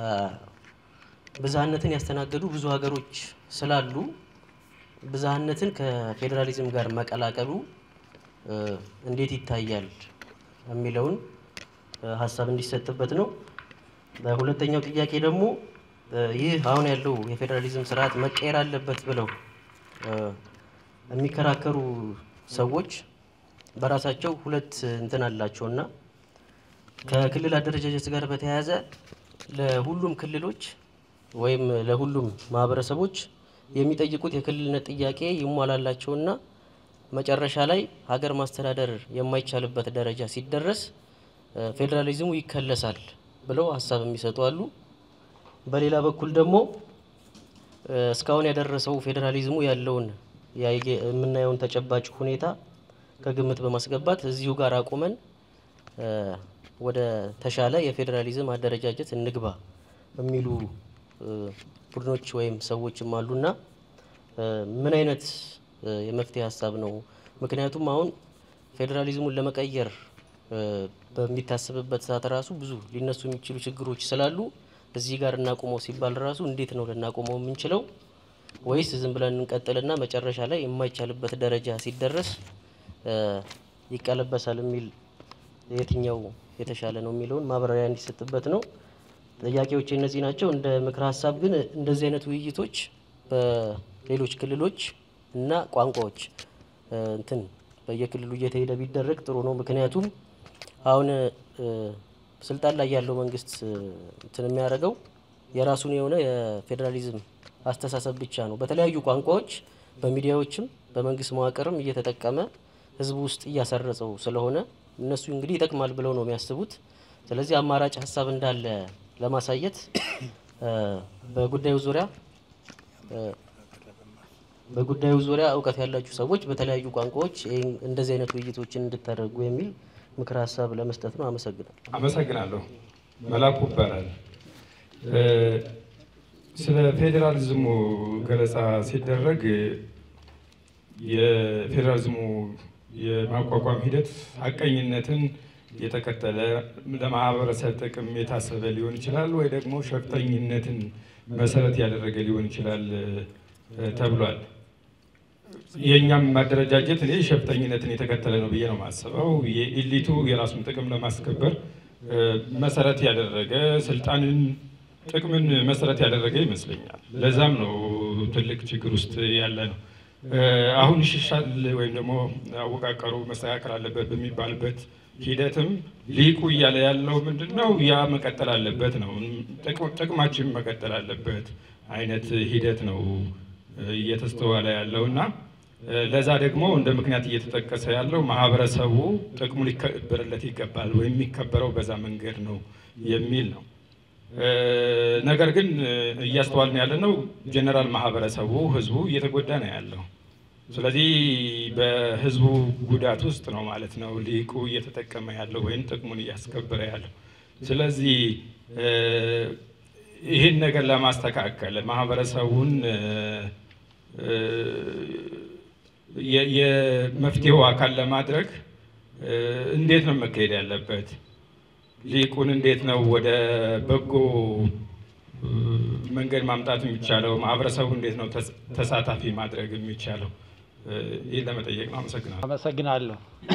ብዝሃነትን ያስተናገዱ ብዙ ሀገሮች ስላሉ ብዝሃነትን ከፌዴራሊዝም ጋር መቀላቀሉ እ፣ እንዴት ይታያል የሚለውን እ፣ ሀሳብ እንዲሰጥበት ነው። በሁለተኛው ጥያቄ ደግሞ እ፣ ይህ አሁን ያለው የፌዴራሊዝም ስርዓት መቀየር አለበት ብለው እ፣ የሚከራከሩ ሰዎች በራሳቸው ሁለት እንትን አላቸውና ከክልል አደረጃጀት ጋር በተያያዘ ለሁሉም ክልሎች ወይም ለሁሉም ማህበረሰቦች የሚጠይቁት የክልልነት ጥያቄ ይሟላላቸውና መጨረሻ ላይ ሀገር ማስተዳደር የማይቻልበት ደረጃ ሲደረስ እ፣ ፌዴራሊዝሙ ይከለሳል ብለው ሀሳብ የሚሰጡ አሉ። በሌላ በኩል ደግሞ እ፣ እስካሁን ያደረሰው ፌዴራሊዝሙ ያለውን ያየ- የምናየውን ተጨባጭ ሁኔታ ከግምት በማስገባት እዚሁ ጋር አቁመን እ፣ ወደ ተሻለ የፌዴራሊዝም አደረጃጀት እንግባ የሚሉ እ፣ ቡድኖች ወይም ሰዎችም አሉና እ፣ ምን አይነት እ፣ የመፍትሄ ሀሳብ ነው? ምክንያቱም አሁን ፌዴራሊዝሙን ለመቀየር እ፣ በሚታሰብበት ሰዓት ራሱ ብዙ ሊነሱ የሚችሉ ችግሮች ስላሉ እዚህ ጋር እናቁመው ሲባል ራሱ እንዴት ነው ልናቆመው የምንችለው? ወይስ ዝም ብለን እንቀጥልና መጨረሻ ላይ የማይቻልበት ደረጃ ሲደረስ እ፣ ይቀለበሳል የሚል የትኛው የተሻለ ነው የሚለውን ማብራሪያ እንዲሰጥበት ነው። ጥያቄዎች እነዚህ ናቸው። እንደ ምክር ሀሳብ ግን እንደዚህ አይነት ውይይቶች በሌሎች ክልሎች እና ቋንቋዎች እ፣ እንትን በየክልሉ እየተሄደ ቢደረግ ጥሩ ነው። ምክንያቱም አሁን እ፣ ስልጣን ላይ ያለው መንግስት እ፣ እንትን የሚያደርገው የራሱን የሆነ የፌዴራሊዝም አስተሳሰብ ብቻ ነው። በተለያዩ ቋንቋዎች በሚዲያዎችም በመንግስት መዋቅርም እየተጠቀመ ህዝቡ ውስጥ እያሰረጸው ስለሆነ እነሱ እንግዲህ ይጠቅማል ብለው ነው የሚያስቡት። ስለዚህ አማራጭ ሀሳብ እንዳለ ለማሳየት እ፣ በጉዳዩ ዙሪያ እ፣ በጉዳዩ ዙሪያ እውቀት ያላችሁ ሰዎች በተለያዩ ቋንቋዎች ይህን እንደዚህ አይነት ውይይቶችን እንድታደርጉ የሚል ምክር ሀሳብ ለመስጠት ነው። አመሰግናለሁ። አመሰግናለሁ። መላኩ ይባላል። እ፣ ስለ ፌዴራሊዝሙ ገለጻ ሲደረግ የፌዴራሊዝሙ የማቋቋም ሂደት ሀቀኝነትን የተከተለ ለማህበረሰብ ጥቅም የታሰበ ሊሆን ይችላል ወይ ደግሞ ሸፍጠኝነትን መሰረት ያደረገ ሊሆን ይችላል እ፣ ተብሏል። የእኛም ማደረጃጀት እኔ ሸፍጠኝነትን የተከተለ ነው ብዬ ነው የማስበው። የኢሊቱ የራሱን ጥቅም ለማስከበር መሰረት ያደረገ ስልጣንን፣ ጥቅምን መሰረት ያደረገ ይመስለኛል። ለዛም ነው ትልቅ ችግር ውስጥ ያለ ነው። አሁን ይሻሻል ወይም ደግሞ አወቃቀሩ መስተካከል አለበት በሚባልበት ሂደትም ሊቁ እያለ ያለው ምንድን ነው? ያ መቀጠል አለበት ነው። ጥቅማችን መቀጠል አለበት አይነት ሂደት ነው እየተስተዋለ ያለው እና ለዛ ደግሞ እንደ ምክንያት እየተጠቀሰ ያለው ማህበረሰቡ ጥቅሙ ሊከበርለት ይገባል ወይም የሚከበረው በዛ መንገድ ነው የሚል ነው። ነገር ግን እያስተዋልን ያለ ነው ጀኔራል ማህበረሰቡ ህዝቡ እየተጎዳ ነው ያለው። ስለዚህ በህዝቡ ጉዳት ውስጥ ነው ማለት ነው ሊቁ እየተጠቀመ ያለው ወይም ጥቅሙን እያስከበረ ያለው። ስለዚህ ይህን ነገር ለማስተካከል ማህበረሰቡን የመፍትሄው አካል ለማድረግ እንዴት ነው መካሄድ ያለበት? ሊቁን እንዴት ነው ወደ በጎ መንገድ ማምጣት የሚቻለው? ማህበረሰቡ እንዴት ነው ተሳታፊ ማድረግ የሚቻለው? ይህን ለመጠየቅ ነው። አመሰግናለሁ። አመሰግናለሁ።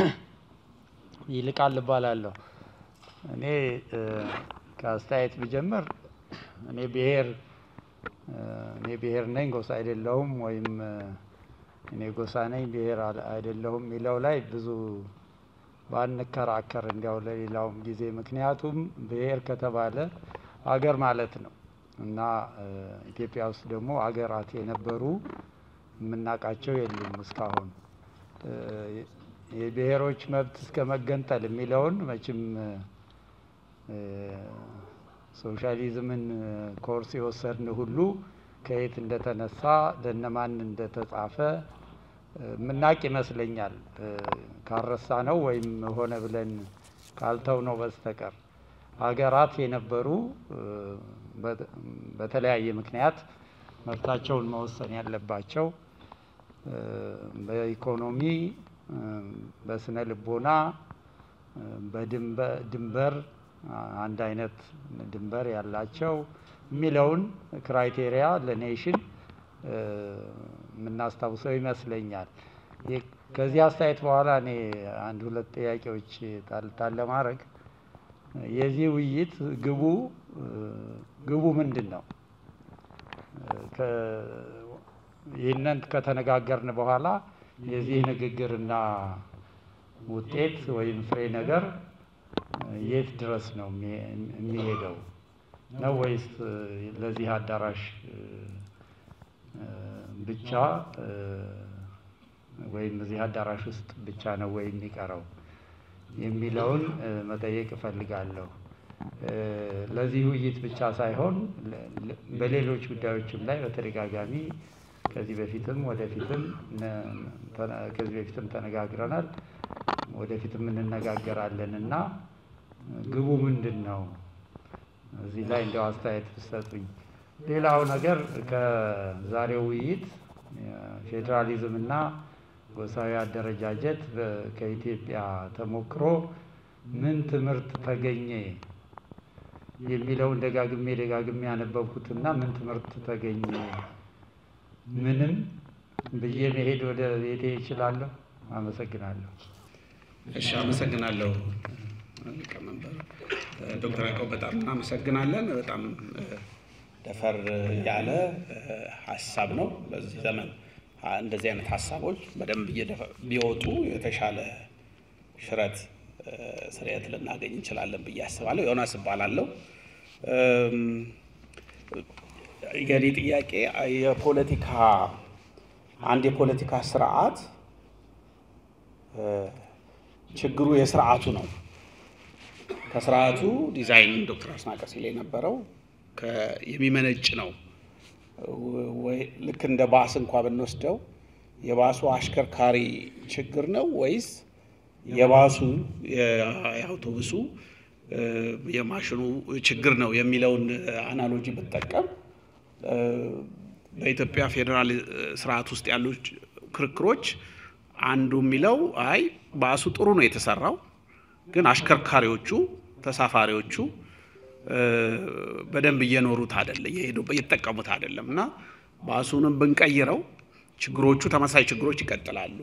ይልቃል እባላለሁ። እኔ ከአስተያየት ብጀምር እኔ ብሔር እኔ ብሔር ነኝ ጎሳ አይደለሁም ወይም እኔ ጎሳ ነኝ ብሔር አይደለሁም የሚለው ላይ ብዙ ባንከራከር እንዲያው ለሌላውም ጊዜ ምክንያቱም ብሔር ከተባለ አገር ማለት ነው እና ኢትዮጵያ ውስጥ ደግሞ አገራት የነበሩ የምናውቃቸው የሉም እስካሁን። የብሔሮች መብት እስከ መገንጠል የሚለውን መቼም ሶሻሊዝምን ኮርስ የወሰድን ሁሉ ከየት እንደተነሳ ለነማን እንደተጻፈ የምናቅ ይመስለኛል። ካረሳ ነው ወይም ሆነ ብለን ካልተው ነው በስተቀር ሀገራት የነበሩ በተለያየ ምክንያት መብታቸውን መወሰን ያለባቸው በኢኮኖሚ፣ በስነ ልቦና፣ በድንበር አንድ አይነት ድንበር ያላቸው የሚለውን ክራይቴሪያ ለኔሽን የምናስታውሰው ይመስለኛል። ከዚህ አስተያየት በኋላ እኔ አንድ ሁለት ጥያቄዎች ጣል ለማድረግ የዚህ ውይይት ግቡ ግቡ ምንድን ነው? ይህንን ከተነጋገርን በኋላ የዚህ ንግግርና ውጤት ወይም ፍሬ ነገር የት ድረስ ነው የሚሄደው? ነው ወይስ ለዚህ አዳራሽ ብቻ ወይም እዚህ አዳራሽ ውስጥ ብቻ ነው ወይ የሚቀረው የሚለውን መጠየቅ እፈልጋለሁ። ለዚህ ውይይት ብቻ ሳይሆን በሌሎች ጉዳዮችም ላይ በተደጋጋሚ ከዚህ በፊትም ወደፊትም ከዚህ በፊትም ተነጋግረናል፣ ወደፊትም እንነጋገራለን እና ግቡ ምንድን ነው? እዚህ ላይ እንዲያው አስተያየት ብትሰጡኝ። ሌላው ነገር ከዛሬው ውይይት ፌዴራሊዝም እና ጎሳዊ አደረጃጀት ከኢትዮጵያ ተሞክሮ ምን ትምህርት ተገኘ የሚለውን ደጋግሜ ደጋግሜ ያነበብኩትና ምን ትምህርት ተገኘ ምንም ብዬ መሄድ ወደ ቤቴ እችላለሁ። አመሰግናለሁ። እሺ፣ አመሰግናለሁ ሊቀመንበር ዶክተር ያዕቆብ በጣም እናመሰግናለን። በጣም ደፈር ያለ ሀሳብ ነው። በዚህ ዘመን እንደዚህ አይነት ሀሳቦች በደንብ ቢወጡ የተሻለ ሽረት ስርየት ልናገኝ እንችላለን ብዬ አስባለሁ። ዮናስ እባላለሁ። የኔ ጥያቄ የፖለቲካ አንድ የፖለቲካ ስርዓት ችግሩ የስርዓቱ ነው። ከስርዓቱ ዲዛይን ዶክተር አስናቀ ሲል የነበረው የሚመነጭ ነው። ልክ እንደ ባስ እንኳ ብንወስደው የባሱ አሽከርካሪ ችግር ነው ወይስ የባሱ የአውቶቡሱ የማሽኑ ችግር ነው የሚለውን አናሎጂ ብጠቀም በኢትዮጵያ ፌዴራል ስርዓት ውስጥ ያሉ ክርክሮች አንዱ የሚለው አይ ባሱ ጥሩ ነው የተሰራው፣ ግን አሽከርካሪዎቹ ተሳፋሪዎቹ በደንብ እየኖሩት አይደለም፣ እየሄዱ እየተጠቀሙት አይደለም እና ባሱንም ብንቀይረው ችግሮቹ ተመሳሳይ ችግሮች ይቀጥላሉ።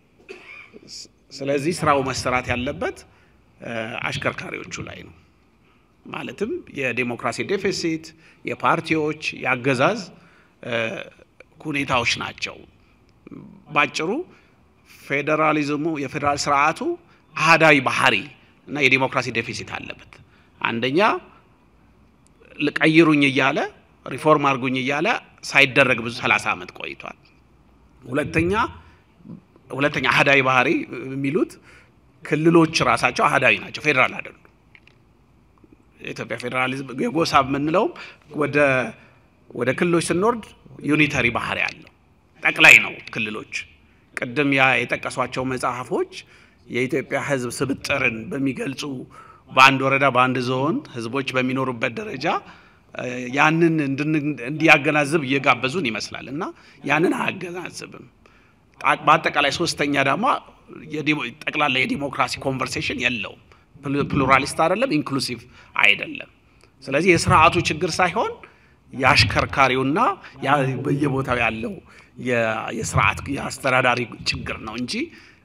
ስለዚህ ስራው መሰራት ያለበት አሽከርካሪዎቹ ላይ ነው። ማለትም የዴሞክራሲ ዴፊሲት፣ የፓርቲዎች የአገዛዝ ሁኔታዎች ናቸው። ባጭሩ ፌዴራሊዝሙ የፌዴራል ስርዓቱ አህዳዊ ባህሪ እና የዲሞክራሲ ዴፊሲት አለበት። አንደኛ ልቀይሩኝ እያለ ሪፎርም አድርጉኝ እያለ ሳይደረግ ብዙ 30 ዓመት ቆይቷል። ሁለተኛ ሁለተኛ አህዳዊ ባህሪ የሚሉት ክልሎች ራሳቸው አህዳዊ ናቸው፣ ፌዴራል አይደሉም። የኢትዮጵያ ፌዴራሊዝም የጎሳ የምንለውም ወደ ወደ ክልሎች ስንወርድ ዩኒተሪ ባህሪ አለው። ጠቅላይ ነው ክልሎች። ቅድም ያ የጠቀሷቸው መጽሐፎች የኢትዮጵያ ሕዝብ ስብጥርን በሚገልጹ በአንድ ወረዳ በአንድ ዞን ሕዝቦች በሚኖሩበት ደረጃ ያንን እንዲያገናዝብ እየጋበዙን ይመስላል እና ያንን አያገናዝብም። በአጠቃላይ ሶስተኛ ደግሞ ጠቅላላ የዲሞክራሲ ኮንቨርሴሽን የለውም። ፕሉራሊስት አይደለም፣ ኢንክሉሲቭ አይደለም። ስለዚህ የስርዓቱ ችግር ሳይሆን የአሽከርካሪውና በየቦታው ያለው የስርዓት የአስተዳዳሪ ችግር ነው እንጂ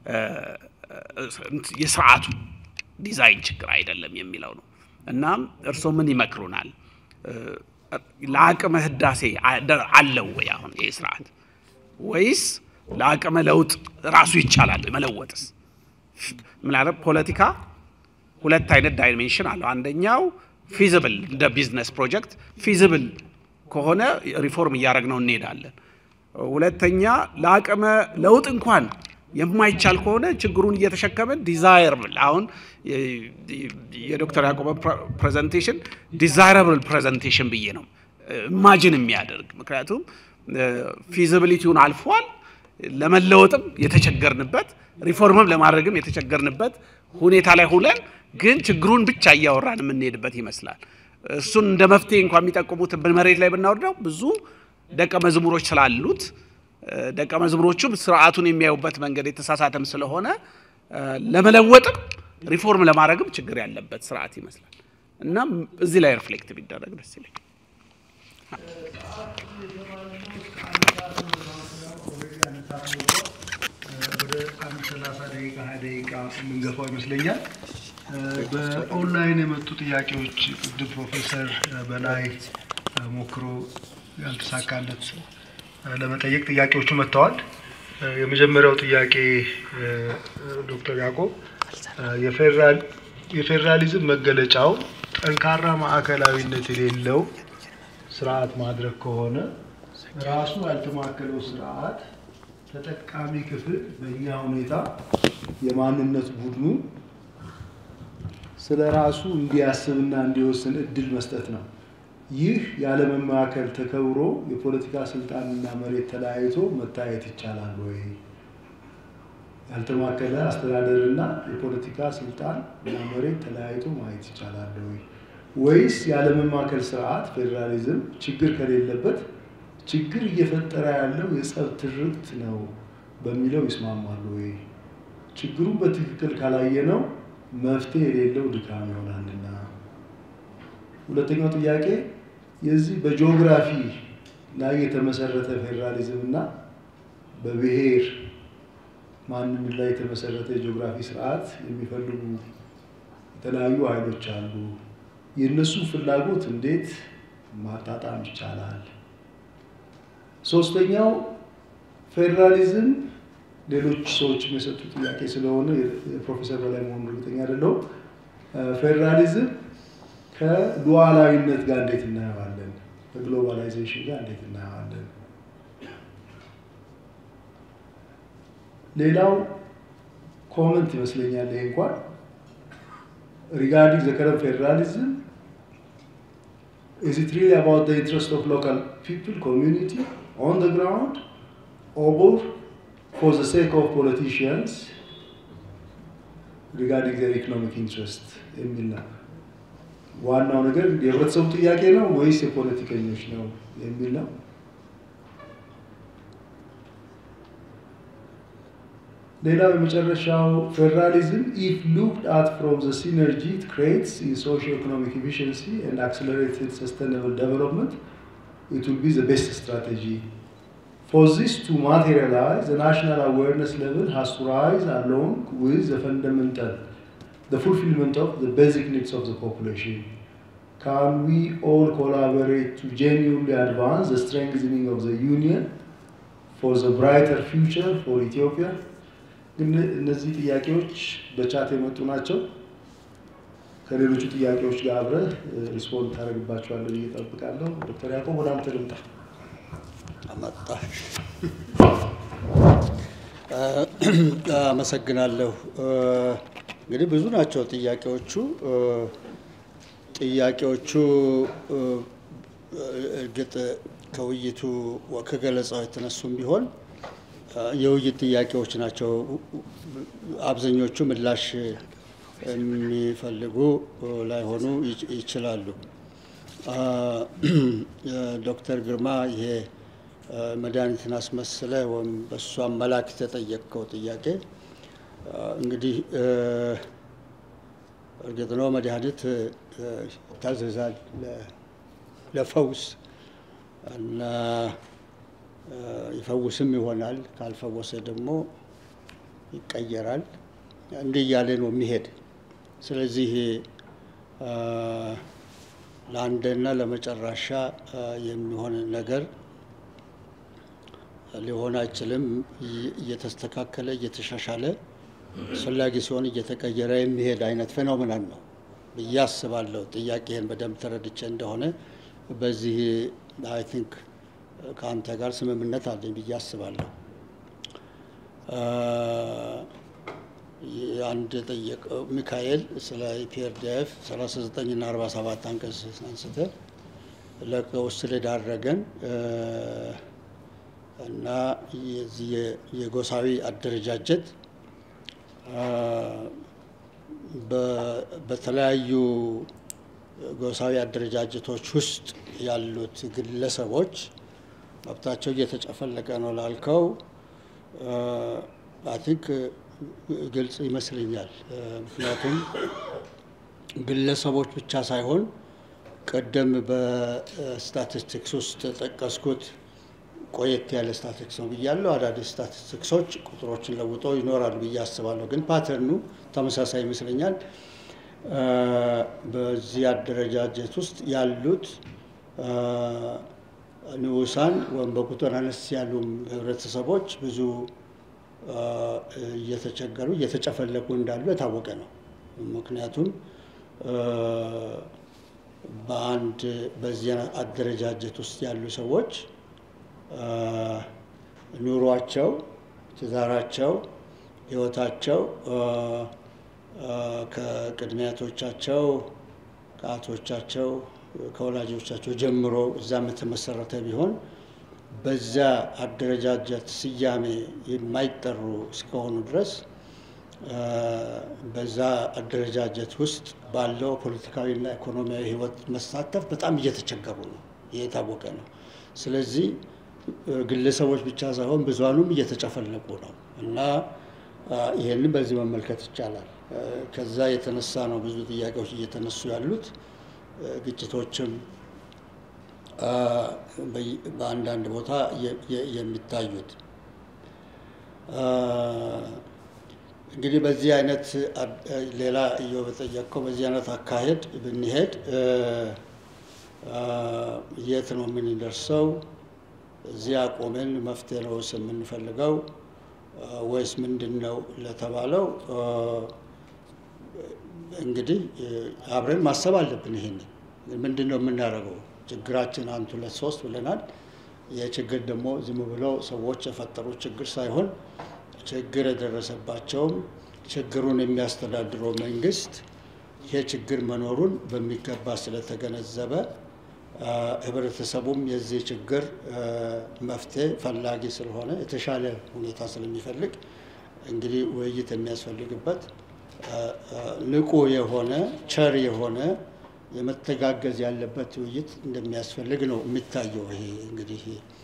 የስርዓቱ ዲዛይን ችግር አይደለም የሚለው ነው። እናም እርስዎ ምን ይመክሩናል? ለአቅመ ህዳሴ አለው ወይ አሁን ይህ ስርዓት ወይስ ለአቅመ ለውጥ ራሱ ይቻላል መለወጥስ? ምናለ ፖለቲካ ሁለት አይነት ዳይሜንሽን አለው። አንደኛው ፊዚብል እንደ ቢዝነስ ፕሮጀክት ፊዚብል ከሆነ ሪፎርም እያደረግነው እንሄዳለን። ሁለተኛ ለአቅመ ለውጥ እንኳን የማይቻል ከሆነ ችግሩን እየተሸከመን ዲዛይረብል አሁን የዶክተር ያዕቆብ ፕሬዘንቴሽን ዲዛይረብል ፕሬዘንቴሽን ብዬ ነው ኢማጂን የሚያደርግ ምክንያቱም ፊዚቢሊቲውን አልፏል። ለመለወጥም የተቸገርንበት ሪፎርምም ለማድረግም የተቸገርንበት ሁኔታ ላይ ሁለን ግን ችግሩን ብቻ እያወራን የምንሄድበት ይመስላል። እሱን እንደ መፍትሄ እንኳን የሚጠቁሙት መሬት ላይ ብናወርደው ብዙ ደቀ መዝሙሮች ስላሉት ደቀ መዝሙሮቹም ስርዓቱን የሚያዩበት መንገድ የተሳሳተም ስለሆነ ለመለወጥም ሪፎርም ለማድረግም ችግር ያለበት ስርዓት ይመስላል እና እዚህ ላይ ሪፍሌክት ቢደረግ ደስ ይለኝ። ወደ አንድ ሰላሳ ደቂቃ ሀያ ደቂቃ የምንገፋው ይመስለኛል። በኦንላይን የመጡ ጥያቄዎች ቅድም ፕሮፌሰር በላይ ሞክሮ ያልተሳካለት ለመጠየቅ ጥያቄዎቹ መጥተዋል። የመጀመሪያው ጥያቄ ዶክተር ያዕቆብ የፌዴራሊዝም መገለጫው ጠንካራ ማዕከላዊነት የሌለው ስርዓት ማድረግ ከሆነ ራሱ ያልተማከለው ስርዓት ተጠቃሚ ክፍል በእኛ ሁኔታ የማንነት ቡድኑ ስለ ራሱ እንዲያስብና እንዲወስን እድል መስጠት ነው። ይህ ያለመማከል ተከብሮ የፖለቲካ ስልጣንና መሬት ተለያይቶ መታየት ይቻላል ወይ? ያልተማከለ አስተዳደርና የፖለቲካ ስልጣን እና መሬት ተለያይቶ ማየት ይቻላል ወይ? ወይስ ያለመማከል ስርዓት ፌዴራሊዝም ችግር ከሌለበት ችግር እየፈጠረ ያለው የጸብ ትርክት ነው በሚለው ይስማማሉ ወይ? ችግሩን በትክክል ካላየነው መፍትሄ የሌለው ድካም ይሆናልና። ሁለተኛው ጥያቄ የዚህ በጂኦግራፊ ላይ የተመሰረተ ፌዴራሊዝም እና በብሔር ማንነት ላይ የተመሰረተ የጂኦግራፊ ስርዓት የሚፈልጉ የተለያዩ ኃይሎች አሉ። የእነሱ ፍላጎት እንዴት ማጣጣም ይቻላል? ሶስተኛው ፌዴራሊዝም ሌሎች ሰዎች የሰጡ ጥያቄ ስለሆነ የፕሮፌሰር በላይ መሆኑ እርግጠኛ አይደለሁም። ፌዴራሊዝም ከሉዓላዊነት ጋር እንዴት እናየዋለን? ከግሎባላይዜሽን ጋር እንዴት እናየዋለን? ሌላው ኮመንት ይመስለኛል ይሄ እንኳን ሪጋርዲንግ ዘ ከረንት ፌዴራሊዝም is it really about the interest of local people, community on the ground, or for the sake of politicians regarding their economic interest የሚል ነው። ዋናው ነገር የህብረተሰቡ ጥያቄ ነው ወይስ የፖለቲከኞች ነው የሚል ነው። ሌላው የመጨረሻው ፌዴራሊዝም ኢፍ ሉክድ አት ፍሮም ዘ ሲነርጂ ኢት ክሬትስ ኢን ሶሺዮ ኢኮኖሚክ ኤፊሽንሲ ኤንድ አክሰለሬትድ ሰስተይነብል ዴቨሎፕመንት ኢት ዊል ቢ ዘ ቤስት ስትራቴጂ For this to materialize, the national awareness level has to rise along with the fundamental, the fulfillment of the basic needs of the population. Can we all collaborate to genuinely advance the strengthening of the union for the brighter future for Ethiopia? ግን እነዚህ ጥያቄዎች በቻት የመጡ ናቸው። ከሌሎቹ ጥያቄዎች ጋር አብረህ ሪስፖንድ ታደርግባቸዋለህ ብዬ እጠብቃለሁ። ዶክተር ያዕቆብ ወደ አንተ ልምጣ። አመጣሽ። አመሰግናለሁ። እንግዲህ ብዙ ናቸው ጥያቄዎቹ። ጥያቄዎቹ እርግጥ ከውይይቱ ከገለጻው የተነሱም ቢሆን የውይይት ጥያቄዎች ናቸው። አብዛኞቹ ምላሽ የሚፈልጉ ላይሆኑ ይችላሉ። ዶክተር ግርማ ይሄ መድኃኒትን አስመስለ ወይም በእሱ አመላክ የተጠየቅከው ጥያቄ እንግዲህ እርግጥ ነው መድኃኒት ይታዘዛል ለፈውስ እና ይፈውስም ይሆናል። ካልፈወሰ ደግሞ ይቀየራል። እንዲህ እያለ ነው የሚሄድ። ስለዚህ ለአንድና ለመጨረሻ የሚሆን ነገር ሊሆን አይችልም። እየተስተካከለ እየተሻሻለ አስፈላጊ ሲሆን እየተቀየረ የሚሄድ አይነት ፌኖሜናን ነው ብዬ አስባለሁ። ጥያቄህን በደንብ ተረድቼ እንደሆነ በዚህ አይ ቲንክ ከአንተ ጋር ስምምነት አለኝ ብዬ አስባለሁ። አንድ ጠየቀው ሚካኤል ስለ ኢፒአርዲኤፍ 39 እና 47 አንቀጽ አንስተ ለቀውስ ስለዳረገን እና የዚህ የጎሳዊ አደረጃጀት በተለያዩ ጎሳዊ አደረጃጀቶች ውስጥ ያሉት ግለሰቦች መብታቸው እየተጨፈለቀ ነው ላልከው አይ ቲንክ ግልጽ ይመስለኛል። ምክንያቱም ግለሰቦች ብቻ ሳይሆን ቀደም በስታቲስቲክስ ውስጥ ጠቀስኩት ቆየት ያለ ስታቲስቲክስ ነው ብያለሁ። አዳዲስ ስታቲስቲክሶች ቁጥሮችን ለውጠው ይኖራሉ ብዬ አስባለሁ። ግን ፓተርኑ ተመሳሳይ ይመስለኛል። በዚህ አደረጃጀት ውስጥ ያሉት ንዑሳን ወይም በቁጥር አነስ ያሉ ህብረተሰቦች ብዙ እየተቸገሩ እየተጨፈለቁ እንዳሉ የታወቀ ነው። ምክንያቱም በአንድ በዚህ አደረጃጀት ውስጥ ያሉ ሰዎች ኑሯቸው፣ ትዳራቸው፣ ህይወታቸው ከቅድሚያቶቻቸው ከአቶቻቸው ከወላጆቻቸው ጀምሮ እዛም የተመሰረተ ቢሆን በዛ አደረጃጀት ስያሜ የማይጠሩ እስከሆኑ ድረስ በዛ አደረጃጀት ውስጥ ባለው ፖለቲካዊና ኢኮኖሚያዊ ህይወት መሳተፍ በጣም እየተቸገሩ ነው። ይህ የታወቀ ነው። ስለዚህ ግለሰቦች ብቻ ሳይሆን ብዙሃኑም እየተጨፈለቁ ነው እና ይህንን በዚህ መመልከት ይቻላል። ከዛ የተነሳ ነው ብዙ ጥያቄዎች እየተነሱ ያሉት ግጭቶችም በአንዳንድ ቦታ የሚታዩት እንግዲህ በዚህ አይነት ሌላ እየው በጠየቅከው በዚህ አይነት አካሄድ ብንሄድ የት ነው የምንደርሰው? እዚህ አቆምን መፍትሄ ነው የምንፈልገው ወይስ ምንድን ነው ለተባለው እንግዲህ አብረን ማሰብ አለብን። ይሄንን ምንድን ነው የምናደርገው? ችግራችን አንድ ሁለት ሶስት ብለናል። ይህ ችግር ደግሞ ዝም ብለው ሰዎች የፈጠሩት ችግር ሳይሆን ችግር የደረሰባቸውም ችግሩን የሚያስተዳድረው መንግስት ይሄ ችግር መኖሩን በሚገባ ስለተገነዘበ ህብረተሰቡም የዚህ ችግር መፍትሄ ፈላጊ ስለሆነ የተሻለ ሁኔታ ስለሚፈልግ እንግዲህ ውይይት የሚያስፈልግበት ንቁ የሆነ ቸር የሆነ የመተጋገዝ ያለበት ውይይት እንደሚያስፈልግ ነው የሚታየው። ይሄ እንግዲህ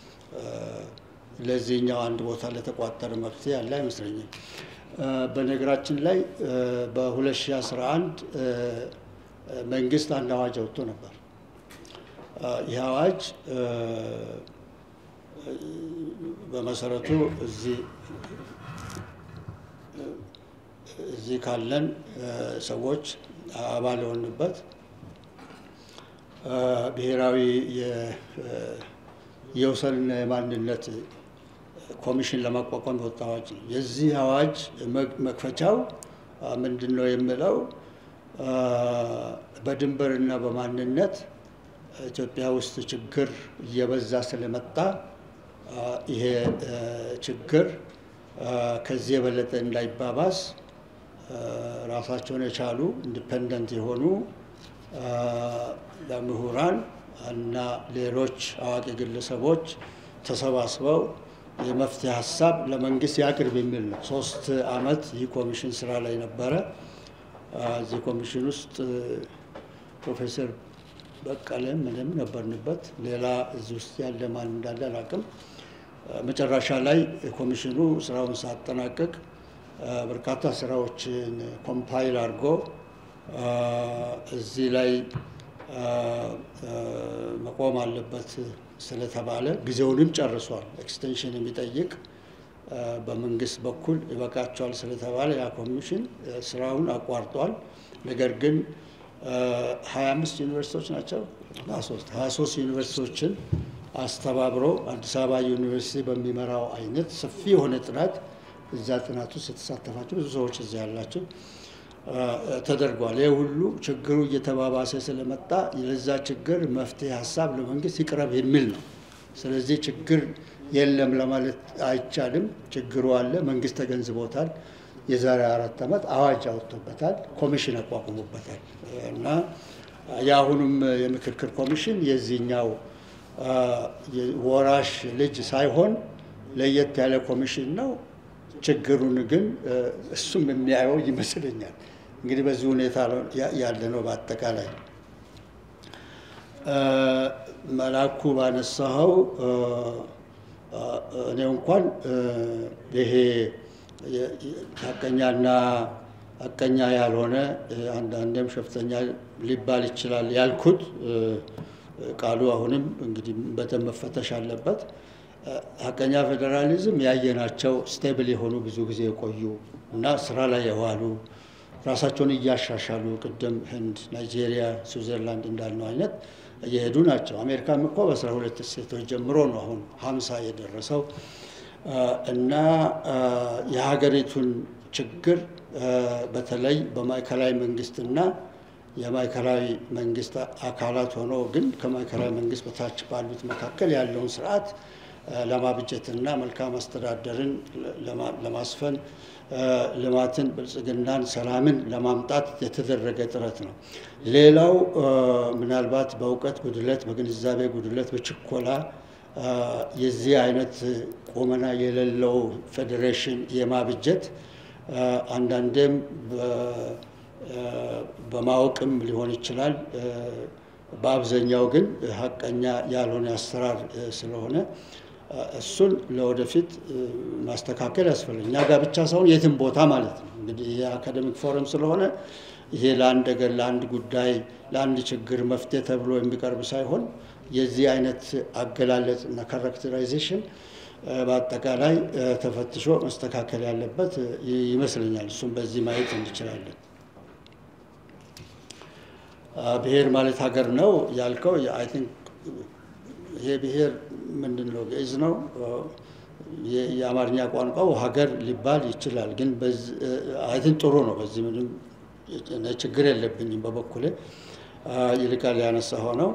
ለዚህኛው አንድ ቦታ ለተቋጠረ መፍትሄ ያለ አይመስለኝም። በነገራችን ላይ በ2011 መንግስት አንድ አዋጅ አውጥቶ ነበር። ይህ አዋጅ በመሰረቱ እዚህ እዚህ ካለን ሰዎች አባል የሆንበት ብሔራዊ የወሰንና የማንነት ኮሚሽን ለማቋቋም የወጣ አዋጅ ነው። የዚህ አዋጅ መክፈቻው ምንድን ነው የሚለው በድንበርና በማንነት ኢትዮጵያ ውስጥ ችግር እየበዛ ስለመጣ ይሄ ችግር ከዚህ የበለጠ እንዳይባባስ ራሳቸውን የቻሉ ኢንዲፐንደንት የሆኑ ምሁራን እና ሌሎች አዋቂ ግለሰቦች ተሰባስበው የመፍትሄ ሀሳብ ለመንግስት ያቅርብ የሚል ነው። ሶስት አመት ይህ ኮሚሽን ስራ ላይ ነበረ። እዚህ ኮሚሽን ውስጥ ፕሮፌሰር በቀለ ምንም ነበርንበት። ሌላ እዚህ ውስጥ ያለ ማን እንዳለ አላውቅም። መጨረሻ ላይ ኮሚሽኑ ስራውን ሳጠናቀቅ በርካታ ስራዎችን ኮምፓይል አድርጎ እዚህ ላይ መቆም አለበት ስለተባለ ጊዜውንም ጨርሷል። ኤክስቴንሽን የሚጠይቅ በመንግስት በኩል ይበቃቸዋል ስለተባለ ያ ኮሚሽን ስራውን አቋርጧል። ነገር ግን ሀያ አምስት ዩኒቨርሲቲዎች ናቸው ሶስት ሀያ ሶስት ዩኒቨርሲቲዎችን አስተባብሮ አዲስ አበባ ዩኒቨርሲቲ በሚመራው አይነት ሰፊ የሆነ ጥናት እዛ ጥናት ውስጥ የተሳተፋቸው ብዙ ሰዎች እዚያ ያላቸው ተደርጓል። ይህ ሁሉ ችግሩ እየተባባሰ ስለመጣ ለዛ ችግር መፍትሄ ሀሳብ ለመንግስት ይቅረብ የሚል ነው። ስለዚህ ችግር የለም ለማለት አይቻልም። ችግሩ አለ፣ መንግስት ተገንዝቦታል። የዛሬ አራት ዓመት አዋጅ አወጥቶበታል፣ ኮሚሽን አቋቁሞበታል እና የአሁኑም የምክክር ኮሚሽን የዚህኛው ወራሽ ልጅ ሳይሆን ለየት ያለ ኮሚሽን ነው። ችግሩን ግን እሱም የሚያየው ይመስለኛል። እንግዲህ በዚህ ሁኔታ ያለ ነው። በአጠቃላይ መላኩ ባነሳኸው እኔ እንኳን ይሄ ሀቀኛና ሀቀኛ ያልሆነ አንዳንዴም ሸፍተኛ ሊባል ይችላል ያልኩት ቃሉ አሁንም እንግዲህ በደንብ መፈተሽ አለበት። ሀቀኛ ፌዴራሊዝም ያየናቸው ስቴብል የሆኑ ብዙ ጊዜ የቆዩ እና ስራ ላይ የዋሉ ራሳቸውን እያሻሻሉ ቅድም ህንድ፣ ናይጄሪያ፣ ስዊዘርላንድ እንዳልነው አይነት እየሄዱ ናቸው። አሜሪካም እኮ በአስራ ሁለት ስቴቶች ጀምሮ ነው አሁን ሀምሳ የደረሰው እና የሀገሪቱን ችግር በተለይ በማዕከላዊ መንግስትና የማዕከላዊ መንግስት አካላት ሆኖ ግን ከማዕከላዊ መንግስት በታች ባሉት መካከል ያለውን ስርዓት ለማብጀትና መልካም አስተዳደርን ለማስፈን ልማትን፣ ብልጽግናን፣ ሰላምን ለማምጣት የተደረገ ጥረት ነው። ሌላው ምናልባት በእውቀት ጉድለት፣ በግንዛቤ ጉድለት፣ በችኮላ የዚህ አይነት ቁመና የሌለው ፌዴሬሽን የማብጀት አንዳንዴም በማወቅም ሊሆን ይችላል። በአብዛኛው ግን ሀቀኛ ያልሆነ አሰራር ስለሆነ እሱን ለወደፊት ማስተካከል ያስፈልጋል። እኛ ጋር ብቻ ሳይሆን የትም ቦታ ማለት ነው። እንግዲህ የአካደሚክ ፎረም ስለሆነ ይሄ ለአንድ ነገር፣ ለአንድ ጉዳይ፣ ለአንድ ችግር መፍትሄ ተብሎ የሚቀርብ ሳይሆን የዚህ አይነት አገላለጽ እና ካራክተራይዜሽን በአጠቃላይ ተፈትሾ መስተካከል ያለበት ይመስለኛል። እሱም በዚህ ማየት እንችላለን። ብሔር ማለት ሀገር ነው ያልከው አይ ቲንክ ይሄ ብሔር ምንድን ነው? ግዕዝ ነው። የአማርኛ ቋንቋው ሀገር ሊባል ይችላል። ግን አይ ቲንክ ጥሩ ነው። በዚህ ምንም ችግር የለብኝም በበኩሌ። ይልቃል ያነሳ ሆነው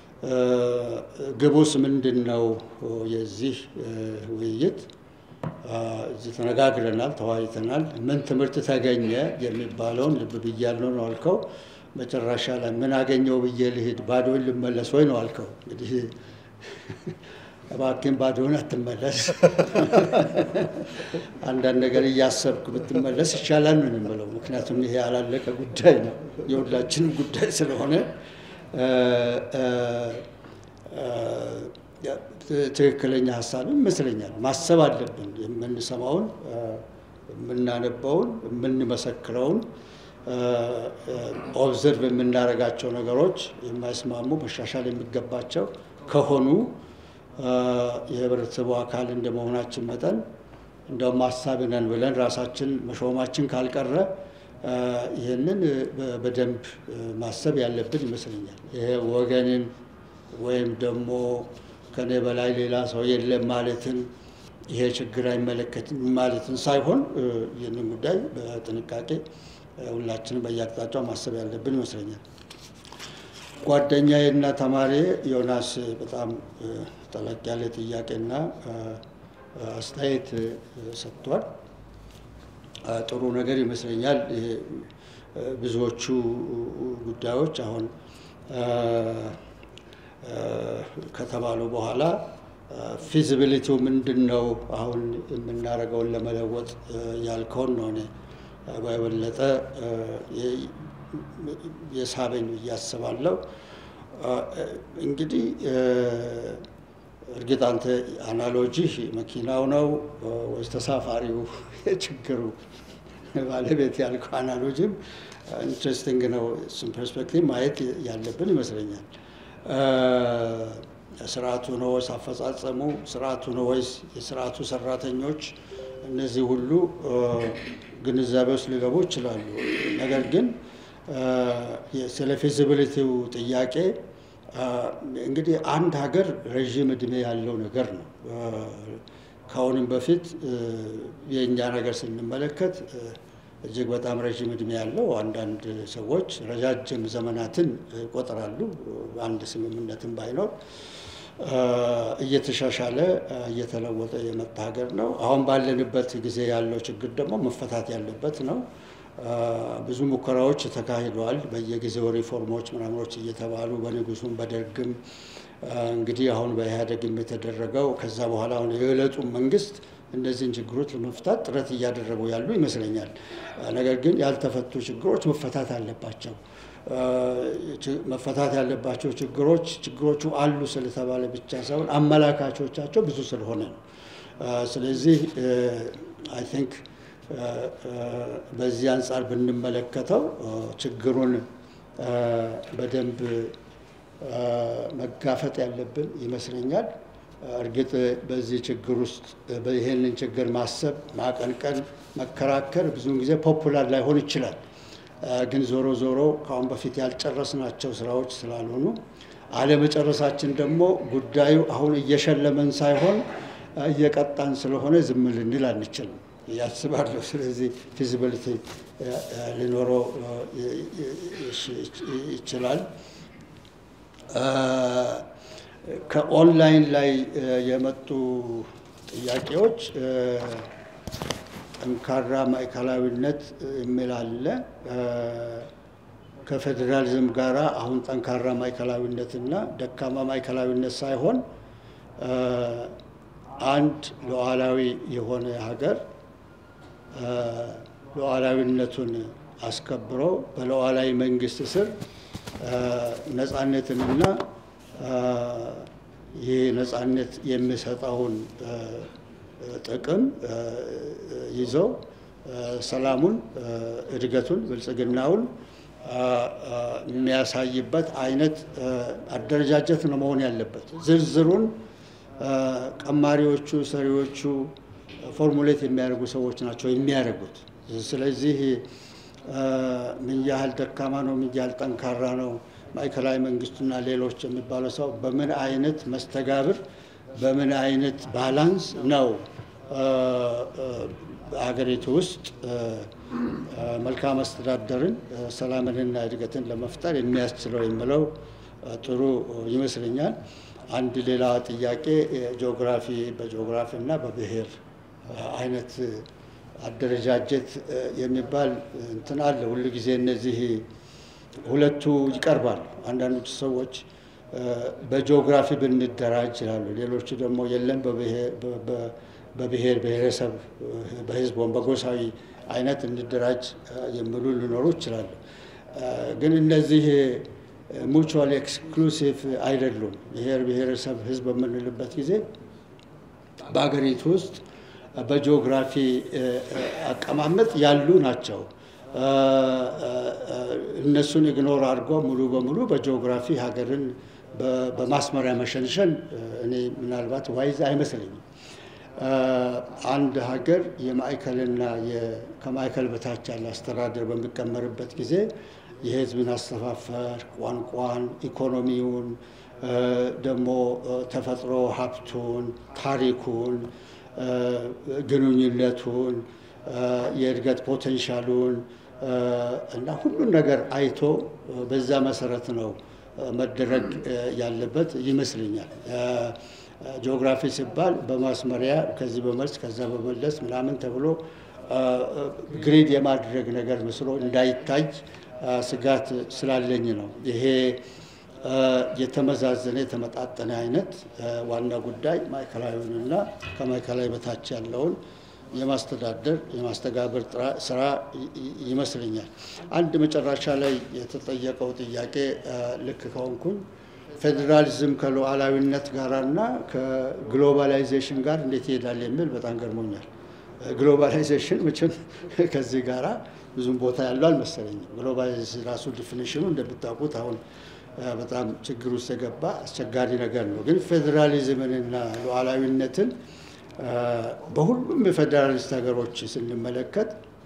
ግቡስ ምንድን ነው? የዚህ ውይይት እዚህ ተነጋግረናል፣ ተወያይተናል። ምን ትምህርት ተገኘ የሚባለውን ልብ ብያለሁ ነው አልከው። መጨረሻ ላይ ምን አገኘው ብዬ ልሂድ ባዶን ልመለስ ወይ ነው አልከው። እንግዲህ እባክህን ባዶን አትመለስ፣ አንዳንድ ነገር እያሰብክ ብትመለስ ይሻላል ነው የምለው። ምክንያቱም ይሄ ያላለቀ ጉዳይ ነው፣ የሁላችንም ጉዳይ ስለሆነ ትክክለኛ ሀሳብ ይመስለኛል። ማሰብ አለብን። የምንሰማውን፣ የምናነበውን፣ የምንመሰክረውን ኦብዘርቭ የምናደርጋቸው ነገሮች የማይስማሙ መሻሻል የሚገባቸው ከሆኑ የህብረተሰቡ አካል እንደመሆናችን መጠን እንደውም አሳቢ ነን ብለን ራሳችን መሾማችን ካልቀረ ይህንን በደንብ ማሰብ ያለብን ይመስለኛል። ይሄ ወገንን ወይም ደግሞ ከኔ በላይ ሌላ ሰው የለም ማለትን ይሄ ችግር አይመለከትም ማለትን ሳይሆን ይህንን ጉዳይ በጥንቃቄ ሁላችንም በየአቅጣጫው ማሰብ ያለብን ይመስለኛል። ጓደኛዬና ተማሪ ዮናስ በጣም ጠለቅ ያለ ጥያቄና አስተያየት ሰጥቷል። ጥሩ ነገር ይመስለኛል። ብዙዎቹ ጉዳዮች አሁን ከተባሉ በኋላ ፊዚቢሊቲው ምንድን ነው? አሁን የምናደርገውን ለመለወጥ ያልከውን ነው እኔ በበለጠ የሳበኝ ብዬ አስባለሁ። እንግዲህ እርግጥ አንተ አናሎጂህ መኪናው ነው ወይስ ተሳፋሪው የችግሩ ባለቤት ያልከው አናሎጂም ኢንትረስቲንግ ነው። እሱም ፐርስፔክቲቭ ማየት ያለብን ይመስለኛል። ስርዓቱ ነው ወይስ አፈጻጸሙ? ስርዓቱ ነው ወይስ የስርዓቱ ሰራተኞች? እነዚህ ሁሉ ግንዛቤ ውስጥ ሊገቡ ይችላሉ። ነገር ግን ስለ ፊዚቢሊቲው ጥያቄ እንግዲህ አንድ ሀገር ረዥም እድሜ ያለው ነገር ነው። ከአሁንም በፊት የእኛ ነገር ስንመለከት እጅግ በጣም ረዥም እድሜ ያለው አንዳንድ ሰዎች ረጃጅም ዘመናትን ይቆጥራሉ። አንድ ስምምነትን ባይኖር እየተሻሻለ እየተለወጠ የመጣ ሀገር ነው። አሁን ባለንበት ጊዜ ያለው ችግር ደግሞ መፈታት ያለበት ነው። ብዙ ሙከራዎች ተካሂደዋል። በየጊዜው ሪፎርሞች ምናምኖች እየተባሉ በንጉሱም በደርግም እንግዲህ አሁን በኢህአዴግም የተደረገው ከዛ በኋላ አሁን የዕለቱ መንግስት እነዚህን ችግሮች ለመፍታት ጥረት እያደረጉ ያሉ ይመስለኛል። ነገር ግን ያልተፈቱ ችግሮች መፈታት አለባቸው። መፈታት ያለባቸው ችግሮች ችግሮቹ አሉ ስለተባለ ብቻ ሳይሆን አመላካቾቻቸው ብዙ ስለሆነ ነው። ስለዚህ አይ ቲንክ በዚህ አንጻር ብንመለከተው ችግሩን በደንብ መጋፈጥ ያለብን ይመስለኛል። እርግጥ በዚህ ችግር ውስጥ ይሄንን ችግር ማሰብ፣ ማቀንቀን፣ መከራከር ብዙውን ጊዜ ፖፑላር ላይሆን ይችላል። ግን ዞሮ ዞሮ ከአሁን በፊት ያልጨረስናቸው ስራዎች ስላልሆኑ አለመጨረሳችን ደግሞ ጉዳዩ አሁን እየሸለመን ሳይሆን እየቀጣን ስለሆነ ዝም ልንል አንችልም ያስባለሁ። ስለዚህ ፊዚቢሊቲ ሊኖረው ይችላል። ከኦንላይን ላይ የመጡ ጥያቄዎች ጠንካራ ማዕከላዊነት የሚል አለ። ከፌዴራሊዝም ጋራ አሁን ጠንካራ ማዕከላዊነትና ደካማ ማዕከላዊነት ሳይሆን አንድ ሉዓላዊ የሆነ ሀገር ሉዓላዊነቱን አስከብሮ በሉዓላዊ መንግስት ስር ነፃነትንና ይህ ነፃነት የሚሰጠውን ጥቅም ይዘው ሰላሙን፣ እድገቱን፣ ብልጽግናውን የሚያሳይበት አይነት አደረጃጀት ነው መሆን ያለበት። ዝርዝሩን ቀማሪዎቹ፣ ሰሪዎቹ ፎርሙሌት የሚያደርጉ ሰዎች ናቸው የሚያደርጉት። ስለዚህ ምን ያህል ደካማ ነው፣ ምን ያህል ጠንካራ ነው ማዕከላዊ መንግስቱና ሌሎች የሚባለው ሰው በምን አይነት መስተጋብር በምን አይነት ባላንስ ነው በሀገሪቱ ውስጥ መልካም አስተዳደርን ሰላምንና እድገትን ለመፍጠር የሚያስችለው የሚለው ጥሩ ይመስለኛል። አንድ ሌላ ጥያቄ ጂኦግራፊ በጂኦግራፊ እና በብሔር አይነት አደረጃጀት የሚባል እንትን አለ። ሁሉ ጊዜ እነዚህ ሁለቱ ይቀርባሉ። አንዳንዶቹ ሰዎች በጂኦግራፊ ብንደራጅ ይላሉ። ሌሎቹ ደግሞ የለም በብሔር ብሔረሰብ፣ በህዝብ ወይም በጎሳዊ አይነት እንደራጅ የሚሉ ሊኖሩ ይችላሉ። ግን እነዚህ ሙቹዋል ኤክስክሉሲቭ አይደሉም። ብሔር ብሔረሰብ፣ ህዝብ በምንልበት ጊዜ በሀገሪቱ ውስጥ በጂኦግራፊ አቀማመጥ ያሉ ናቸው። እነሱን ኢግኖር አድርጎ ሙሉ በሙሉ በጂኦግራፊ ሀገርን በማስመሪያ መሸንሸን እኔ ምናልባት ዋይዝ አይመስለኝም። አንድ ሀገር የማዕከልና ከማዕከል በታች ያለ አስተዳደር በሚቀመርበት ጊዜ የህዝብን አስተፋፈር፣ ቋንቋን፣ ኢኮኖሚውን ደግሞ ተፈጥሮ ሀብቱን፣ ታሪኩን፣ ግንኙነቱን፣ የእድገት ፖቴንሻሉን እና ሁሉን ነገር አይቶ በዛ መሰረት ነው መደረግ ያለበት ይመስለኛል። ጂኦግራፊ ሲባል በማስመሪያ ከዚህ በመልስ ከዛ በመለስ ምናምን ተብሎ ግሪድ የማድረግ ነገር መስሎ እንዳይታይ ስጋት ስላለኝ ነው። ይሄ የተመዛዘነ የተመጣጠነ አይነት ዋና ጉዳይ ማዕከላዊውንና ከማዕከላዊ በታች ያለውን የማስተዳደር የማስተጋበር ስራ ይመስለኛል። አንድ መጨረሻ ላይ የተጠየቀው ጥያቄ ልክ ከሆንኩኝ ፌዴራሊዝም ከሉዓላዊነት ጋራና ከግሎባላይዜሽን ጋር እንዴት ይሄዳል የሚል በጣም ገርሞኛል። ግሎባላይዜሽን መቼም ከዚህ ጋራ ብዙም ቦታ ያለው አልመሰለኝም። ግሎባላይዜሽን ራሱ ዲፊኒሽኑ እንደምታውቁት አሁን በጣም ችግር ውስጥ የገባ አስቸጋሪ ነገር ነው። ግን ፌዴራሊዝምንና ሉዓላዊነትን በሁሉም የፌዴራሊስት ሀገሮች ስንመለከት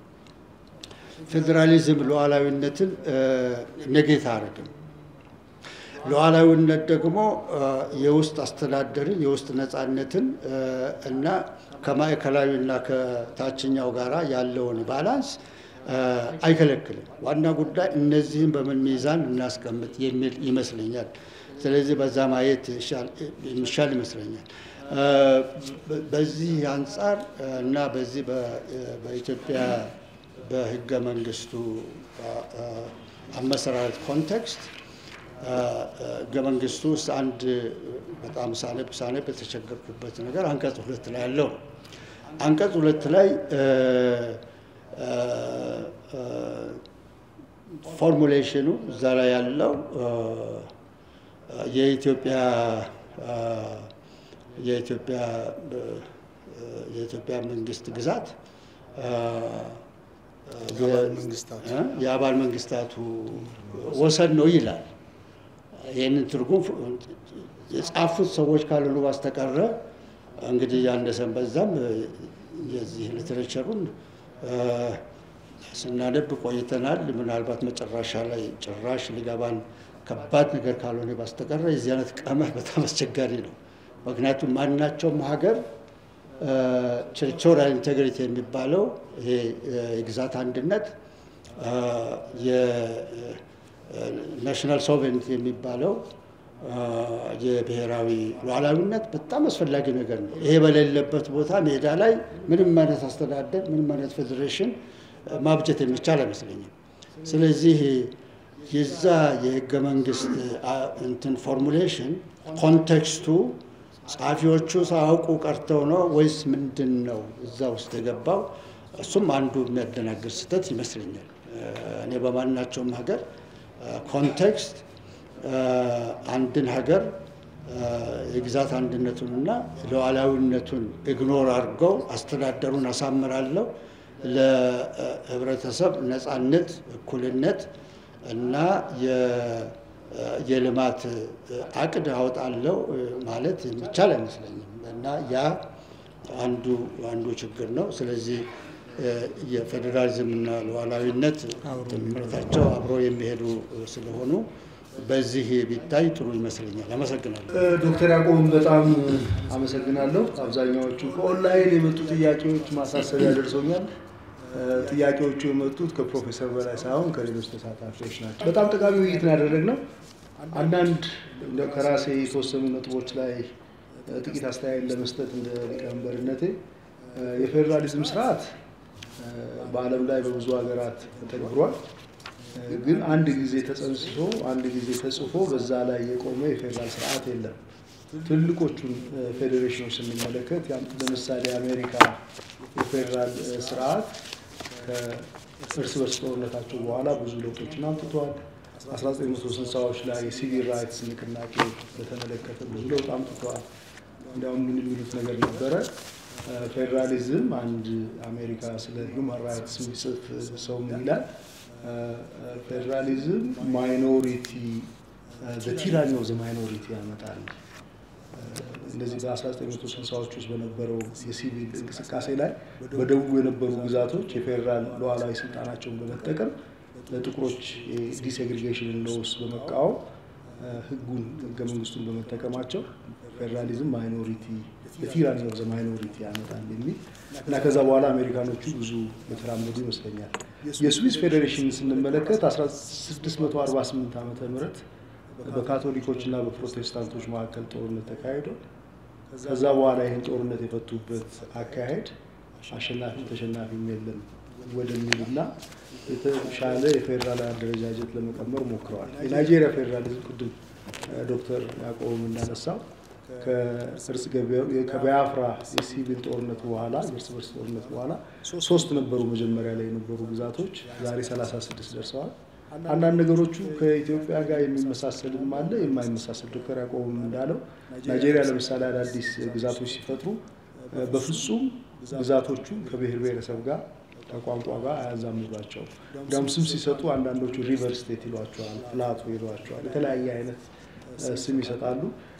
ፌዴራሊዝም ሉዓላዊነትን ነጌታ አረግም። ሉዓላዊነት ደግሞ የውስጥ አስተዳደርን የውስጥ ነፃነትን እና ከማዕከላዊና ከታችኛው ጋራ ያለውን ባላንስ አይከለክልም። ዋና ጉዳይ እነዚህን በምን ሚዛን እናስቀምጥ የሚል ይመስለኛል። ስለዚህ በዛ ማየት የሚሻል ይመስለኛል። በዚህ አንጻር እና በዚህ በኢትዮጵያ በህገ መንግስቱ አመሰራረት ኮንቴክስት ህገ መንግስቱ ውስጥ አንድ በጣም ሳነብ ሳነብ የተቸገርኩበት ነገር አንቀጽ ሁለት ላይ ያለው ነው። አንቀጽ ሁለት ላይ ፎርሙሌሽኑ እዛ ላይ ያለው የኢትዮጵያ የኢትዮጵያ የኢትዮጵያ መንግስት ግዛት የአባል መንግስታቱ ወሰን ነው ይላል። ይህንን ትርጉም የጻፉት ሰዎች ካልሆኑ ባስተቀረ እንግዲህ ያነሰን በዛም የዚህ ሊትሬቸሩን ስናነብ ቆይተናል። ምናልባት መጨረሻ ላይ ጭራሽ ሊገባን ከባድ ነገር ካልሆነ ባስተቀረ የዚህ አይነት ቀመር በጣም አስቸጋሪ ነው። ምክንያቱም ማናቸውም ሀገር ቴሪቶሪያል ኢንቴግሪቲ የሚባለው ይሄ የግዛት አንድነት የናሽናል ሶቨሬንቲ የሚባለው የብሔራዊ ሉዓላዊነት በጣም አስፈላጊ ነገር ነው። ይሄ በሌለበት ቦታ ሜዳ ላይ ምንም አይነት አስተዳደር ምንም አይነት ፌዴሬሽን ማብጀት የሚቻል አይመስለኝም። ስለዚህ የዛ የህገ መንግስት እንትን ፎርሙሌሽን ኮንቴክስቱ ጸሐፊዎቹ ሳያውቁ ቀርተው ነው ወይስ ምንድን ነው እዛ ውስጥ የገባው? እሱም አንዱ የሚያደናግር ስህተት ይመስለኛል። እኔ በማናቸውም ሀገር ኮንቴክስት አንድን ሀገር የግዛት አንድነቱንና ሉዓላዊነቱን ኢግኖር አድርገው አስተዳደሩን አሳምራለሁ ለህብረተሰብ ነፃነት፣ እኩልነት እና የልማት አቅድ አወጣለሁ ማለት የሚቻል አይመስለኝም እና ያ አንዱ አንዱ ችግር ነው። ስለዚህ የፌዴራሊዝም እና ሉዓላዊነት ትምህርታቸው አብሮ የሚሄዱ ስለሆኑ በዚህ ቢታይ ጥሩ ይመስለኛል። አመሰግናለሁ። ዶክተር ያዕቆብን በጣም አመሰግናለሁ። አብዛኛዎቹ ከኦንላይን የመጡ ጥያቄዎች ማሳሰቢያ ደርሶኛል። ጥያቄዎቹ የመጡት ከፕሮፌሰር በላይ ሳይሆን ከሌሎች ተሳታፊዎች ናቸው። በጣም ጠቃሚ ውይይት ነው ያደረግነው። አንዳንድ ከራሴ የተወሰኑ ነጥቦች ላይ ጥቂት አስተያየት ለመስጠት እንደ ሊቀመንበርነቴ የፌዴራሊዝም ስርዓት በዓለም ላይ በብዙ ሀገራት ተተግብሯል። ግን አንድ ጊዜ ተጸንስሶ አንድ ጊዜ ተጽፎ በዛ ላይ የቆመ የፌዴራል ስርዓት የለም። ትልቆቹን ፌዴሬሽኖች ስንመለከት ለምሳሌ የአሜሪካ የፌዴራል ስርዓት ከእርስ በርስ ጦርነታቸው በኋላ ብዙ ለውጦችን አምጥቷል። 1960ዎች ላይ የሲቪል ራይትስ ንቅናቄ በተመለከተ ብዙ ለውጥ አምጥቷል። እንዲያውም ምን የሚሉት ነገር ነበረ ፌዴራሊዝም አንድ አሜሪካ ስለ ሂውማን ራይትስ የሚጽፍ ሰው ምን ይላል? ፌዴራሊዝም ማይኖሪቲ በቲራኒ ኦፍ ዘ ማይኖሪቲ ያመጣል። እንደዚህ በ1960ዎች ውስጥ በነበረው የሲቪል እንቅስቃሴ ላይ በደቡብ የነበሩ ግዛቶች የፌዴራል ሉዓላዊ ስልጣናቸውን በመጠቀም ለጥቁሮች ዲሴግሪጌሽን ሎስ በመቃወም ህጉን ህገ መንግስቱን በመጠቀማቸው ፌዴራሊዝም ማይኖሪቲ የቲራኒ ኦፍ ዘ ማይኖሪቲ ያመጣል የሚል እና ከዛ በኋላ አሜሪካኖቹ ብዙ የተራመዱ ይመስለኛል። የስዊስ ፌዴሬሽን ስንመለከት 1648 ዓመተ ምህረት በካቶሊኮች እና በፕሮቴስታንቶች መካከል ጦርነት ተካሂዶ ከዛ በኋላ ይህን ጦርነት የፈቱበት አካሄድ አሸናፊም ተሸናፊም የለም ወደሚል እና የተሻለ የፌዴራል አደረጃጀት ለመቀመር ሞክረዋል። የናይጄሪያ ፌዴራሊዝም ቅድም ዶክተር ያዕቆብም እንዳነሳው ከእርስ ከቢያፍራ የሲቪል ጦርነት በኋላ የእርስ በርስ ጦርነት በኋላ ሶስት ነበሩ መጀመሪያ ላይ የነበሩ ግዛቶች ዛሬ 36 ደርሰዋል። አንዳንድ ነገሮቹ ከኢትዮጵያ ጋር የሚመሳሰልም አለ የማይመሳሰል። ዶክተር ያዕቆብም እንዳለው ናይጄሪያ ለምሳሌ አዳዲስ ግዛቶች ሲፈጥሩ በፍጹም ግዛቶቹ ከብሔር ብሔረሰብ ጋር ከቋንቋ ጋር አያዛምዷቸውም። እንዲያውም ስም ሲሰጡ አንዳንዶቹ ሪቨር ስቴት ይሏቸዋል፣ ፕላቶ ይሏቸዋል፣ የተለያየ አይነት ስም ይሰጣሉ።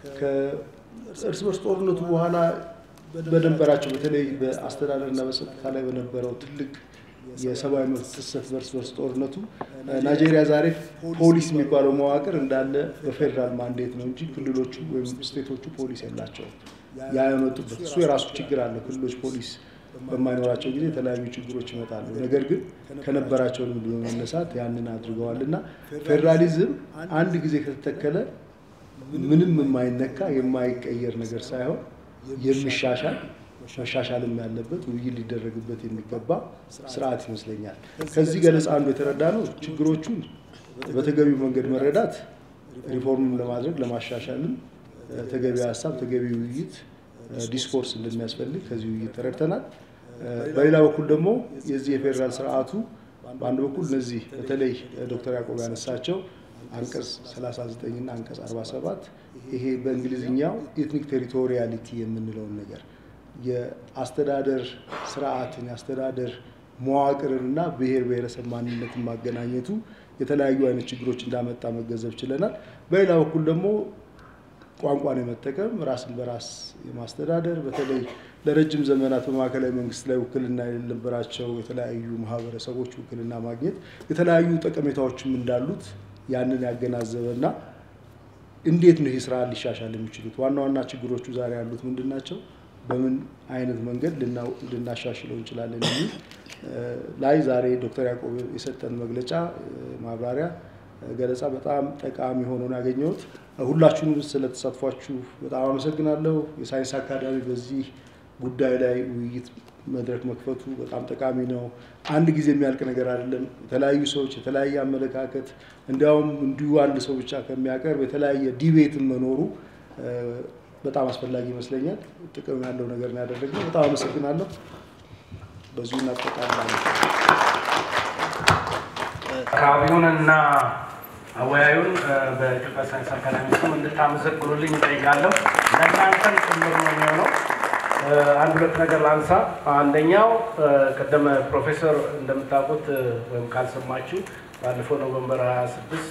ከእርስ በርስ ጦርነቱ በኋላ በነበራቸው በተለይ በአስተዳደርና በጸጥታ ላይ በነበረው ትልቅ የሰብአዊ መብት ጥሰት በርስ በርስ ጦርነቱ ናይጄሪያ ዛሬ ፖሊስ የሚባለው መዋቅር እንዳለ በፌዴራል ማንዴት ነው እንጂ ክልሎቹ ወይም ስቴቶቹ ፖሊስ የላቸውም። ያ የመጡበት እሱ የራሱ ችግር አለ። ክልሎች ፖሊስ በማይኖራቸው ጊዜ የተለያዩ ችግሮች ይመጣሉ። ነገር ግን ከነበራቸው ልምድ በመነሳት ያንን አድርገዋል እና ፌዴራሊዝም አንድ ጊዜ ከተተከለ ምንም የማይነካ የማይቀየር ነገር ሳይሆን የሚሻሻል መሻሻልም ያለበት ውይይት ሊደረግበት የሚገባ ስርዓት ይመስለኛል። ከዚህ ገለጻ አንዱ የተረዳ ነው ችግሮቹን በተገቢው መንገድ መረዳት ሪፎርምም ለማድረግ ለማሻሻልም ተገቢ ሀሳብ፣ ተገቢ ውይይት፣ ዲስኮርስ እንደሚያስፈልግ ከዚህ ውይይት ተረድተናል። በሌላ በኩል ደግሞ የዚህ የፌዴራል ስርዓቱ በአንድ በኩል እነዚህ በተለይ ዶክተር ያዕቆብ ያነሳቸው አንቀጽ 39 እና አንቀጽ 47 ይሄ በእንግሊዝኛው ኤትኒክ ቴሪቶሪያሊቲ የምንለውን ነገር የአስተዳደር ስርዓትን የአስተዳደር መዋቅርንና ብሔር ብሔረሰብ ማንነትን ማገናኘቱ የተለያዩ አይነት ችግሮች እንዳመጣ መገንዘብ ችለናል። በሌላ በኩል ደግሞ ቋንቋን የመጠቀም ራስን በራስ የማስተዳደር በተለይ ለረጅም ዘመናት በማዕከላዊ መንግስት ላይ ውክልና የነበራቸው የተለያዩ ማህበረሰቦች ውክልና ማግኘት የተለያዩ ጠቀሜታዎችም እንዳሉት ያንን ያገናዘበና እንዴት ነው ይህ ስራ ሊሻሻል የሚችሉት ዋና ዋና ችግሮቹ ዛሬ ያሉት ምንድን ናቸው? በምን አይነት መንገድ ልናሻሽለው እንችላለን የሚል ላይ ዛሬ ዶክተር ያዕቆብ የሰጠን መግለጫ ማብራሪያ ገለጻ በጣም ጠቃሚ ሆኖ ነው ያገኘሁት። ሁላችሁንም ስለተሳትፏችሁ በጣም አመሰግናለሁ። የሳይንስ አካዳሚ በዚህ ጉዳይ ላይ ውይይት መድረክ መክፈቱ በጣም ጠቃሚ ነው። አንድ ጊዜ የሚያልቅ ነገር አይደለም። የተለያዩ ሰዎች የተለያየ አመለካከት እንዲያውም እንዲሁ አንድ ሰው ብቻ ከሚያቀርብ የተለያየ ዲቤትን መኖሩ በጣም አስፈላጊ ይመስለኛል። ጥቅም ያለው ነገር ነው ያደረግነው። በጣም አመሰግናለሁ። በዚሁ እናጠቃልላለን። አካባቢውንና አወያዩን በኢትዮጵያ ሳይንስ አካዳሚ ስም እንድታመሰግኑልኝ እጠይቃለሁ። ለእናንተም ጭምር ነው የሚሆነው። አንድ ሁለት ነገር ላንሳ። አንደኛው ቅድም ፕሮፌሰር እንደምታውቁት ወይም ካልሰማችሁ ባለፈው ኖቨምበር 26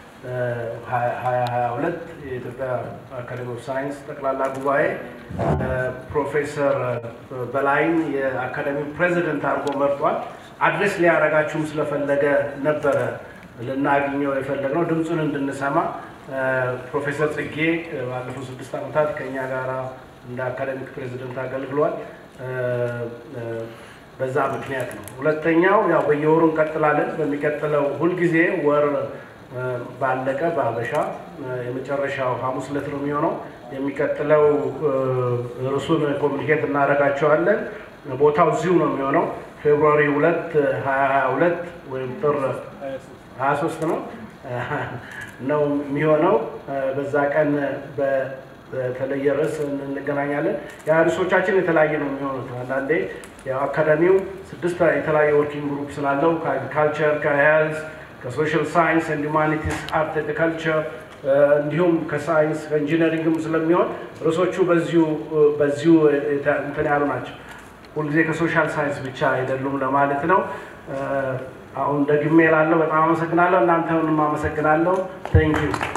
2022 የኢትዮጵያ አካዴሚ ኦፍ ሳይንስ ጠቅላላ ጉባኤ ፕሮፌሰር በላይን የአካዳሚው ፕሬዚደንት አድርጎ መርጧል። አድሬስ ሊያደርጋችሁም ስለፈለገ ነበረ ልናገኘው የፈለግነው ድምፁን እንድንሰማ። ፕሮፌሰር ጽጌ ባለፉት ስድስት ዓመታት ከእኛ ጋር እንደ አካዳሚክ ፕሬዚደንት አገልግሏል። በዛ ምክንያት ነው። ሁለተኛው ያው በየወሩ እንቀጥላለን። በሚቀጥለው ሁልጊዜ ወር ባለቀ በሀበሻ የመጨረሻው ሐሙስ ዕለት ነው የሚሆነው። የሚቀጥለው ርዕሱን ኮሚኒኬት እናደርጋቸዋለን። ቦታው እዚሁ ነው የሚሆነው ፌብሩዋሪ ሁለት ሀያ ሀያ ሁለት ወይም ጥር ሀያ ሶስት ነው ነው የሚሆነው። በዛ ቀን በተለየ ርዕስ እንገናኛለን። ያ ርዕሶቻችን የተለያየ ነው የሚሆኑት። አንዳንዴ ያው አካዳሚው ስድስት የተለያየ ወርኪንግ ግሩፕ ስላለው ከአግሪካልቸር፣ ከሄልዝ፣ ከሶሻል ሳይንስ ኤንድ ሁማኒቲስ፣ አርት ኤንድ ካልቸር እንዲሁም ከሳይንስ ከኢንጂነሪንግም ስለሚሆን ርዕሶቹ በዚሁ በዚሁ እንትን ያሉ ናቸው። ሁልጊዜ ከሶሻል ሳይንስ ብቻ አይደሉም ለማለት ነው። አሁን ደግሜ ላለው በጣም አመሰግናለሁ። እናንተንም አመሰግናለሁ። ቴንኪዩ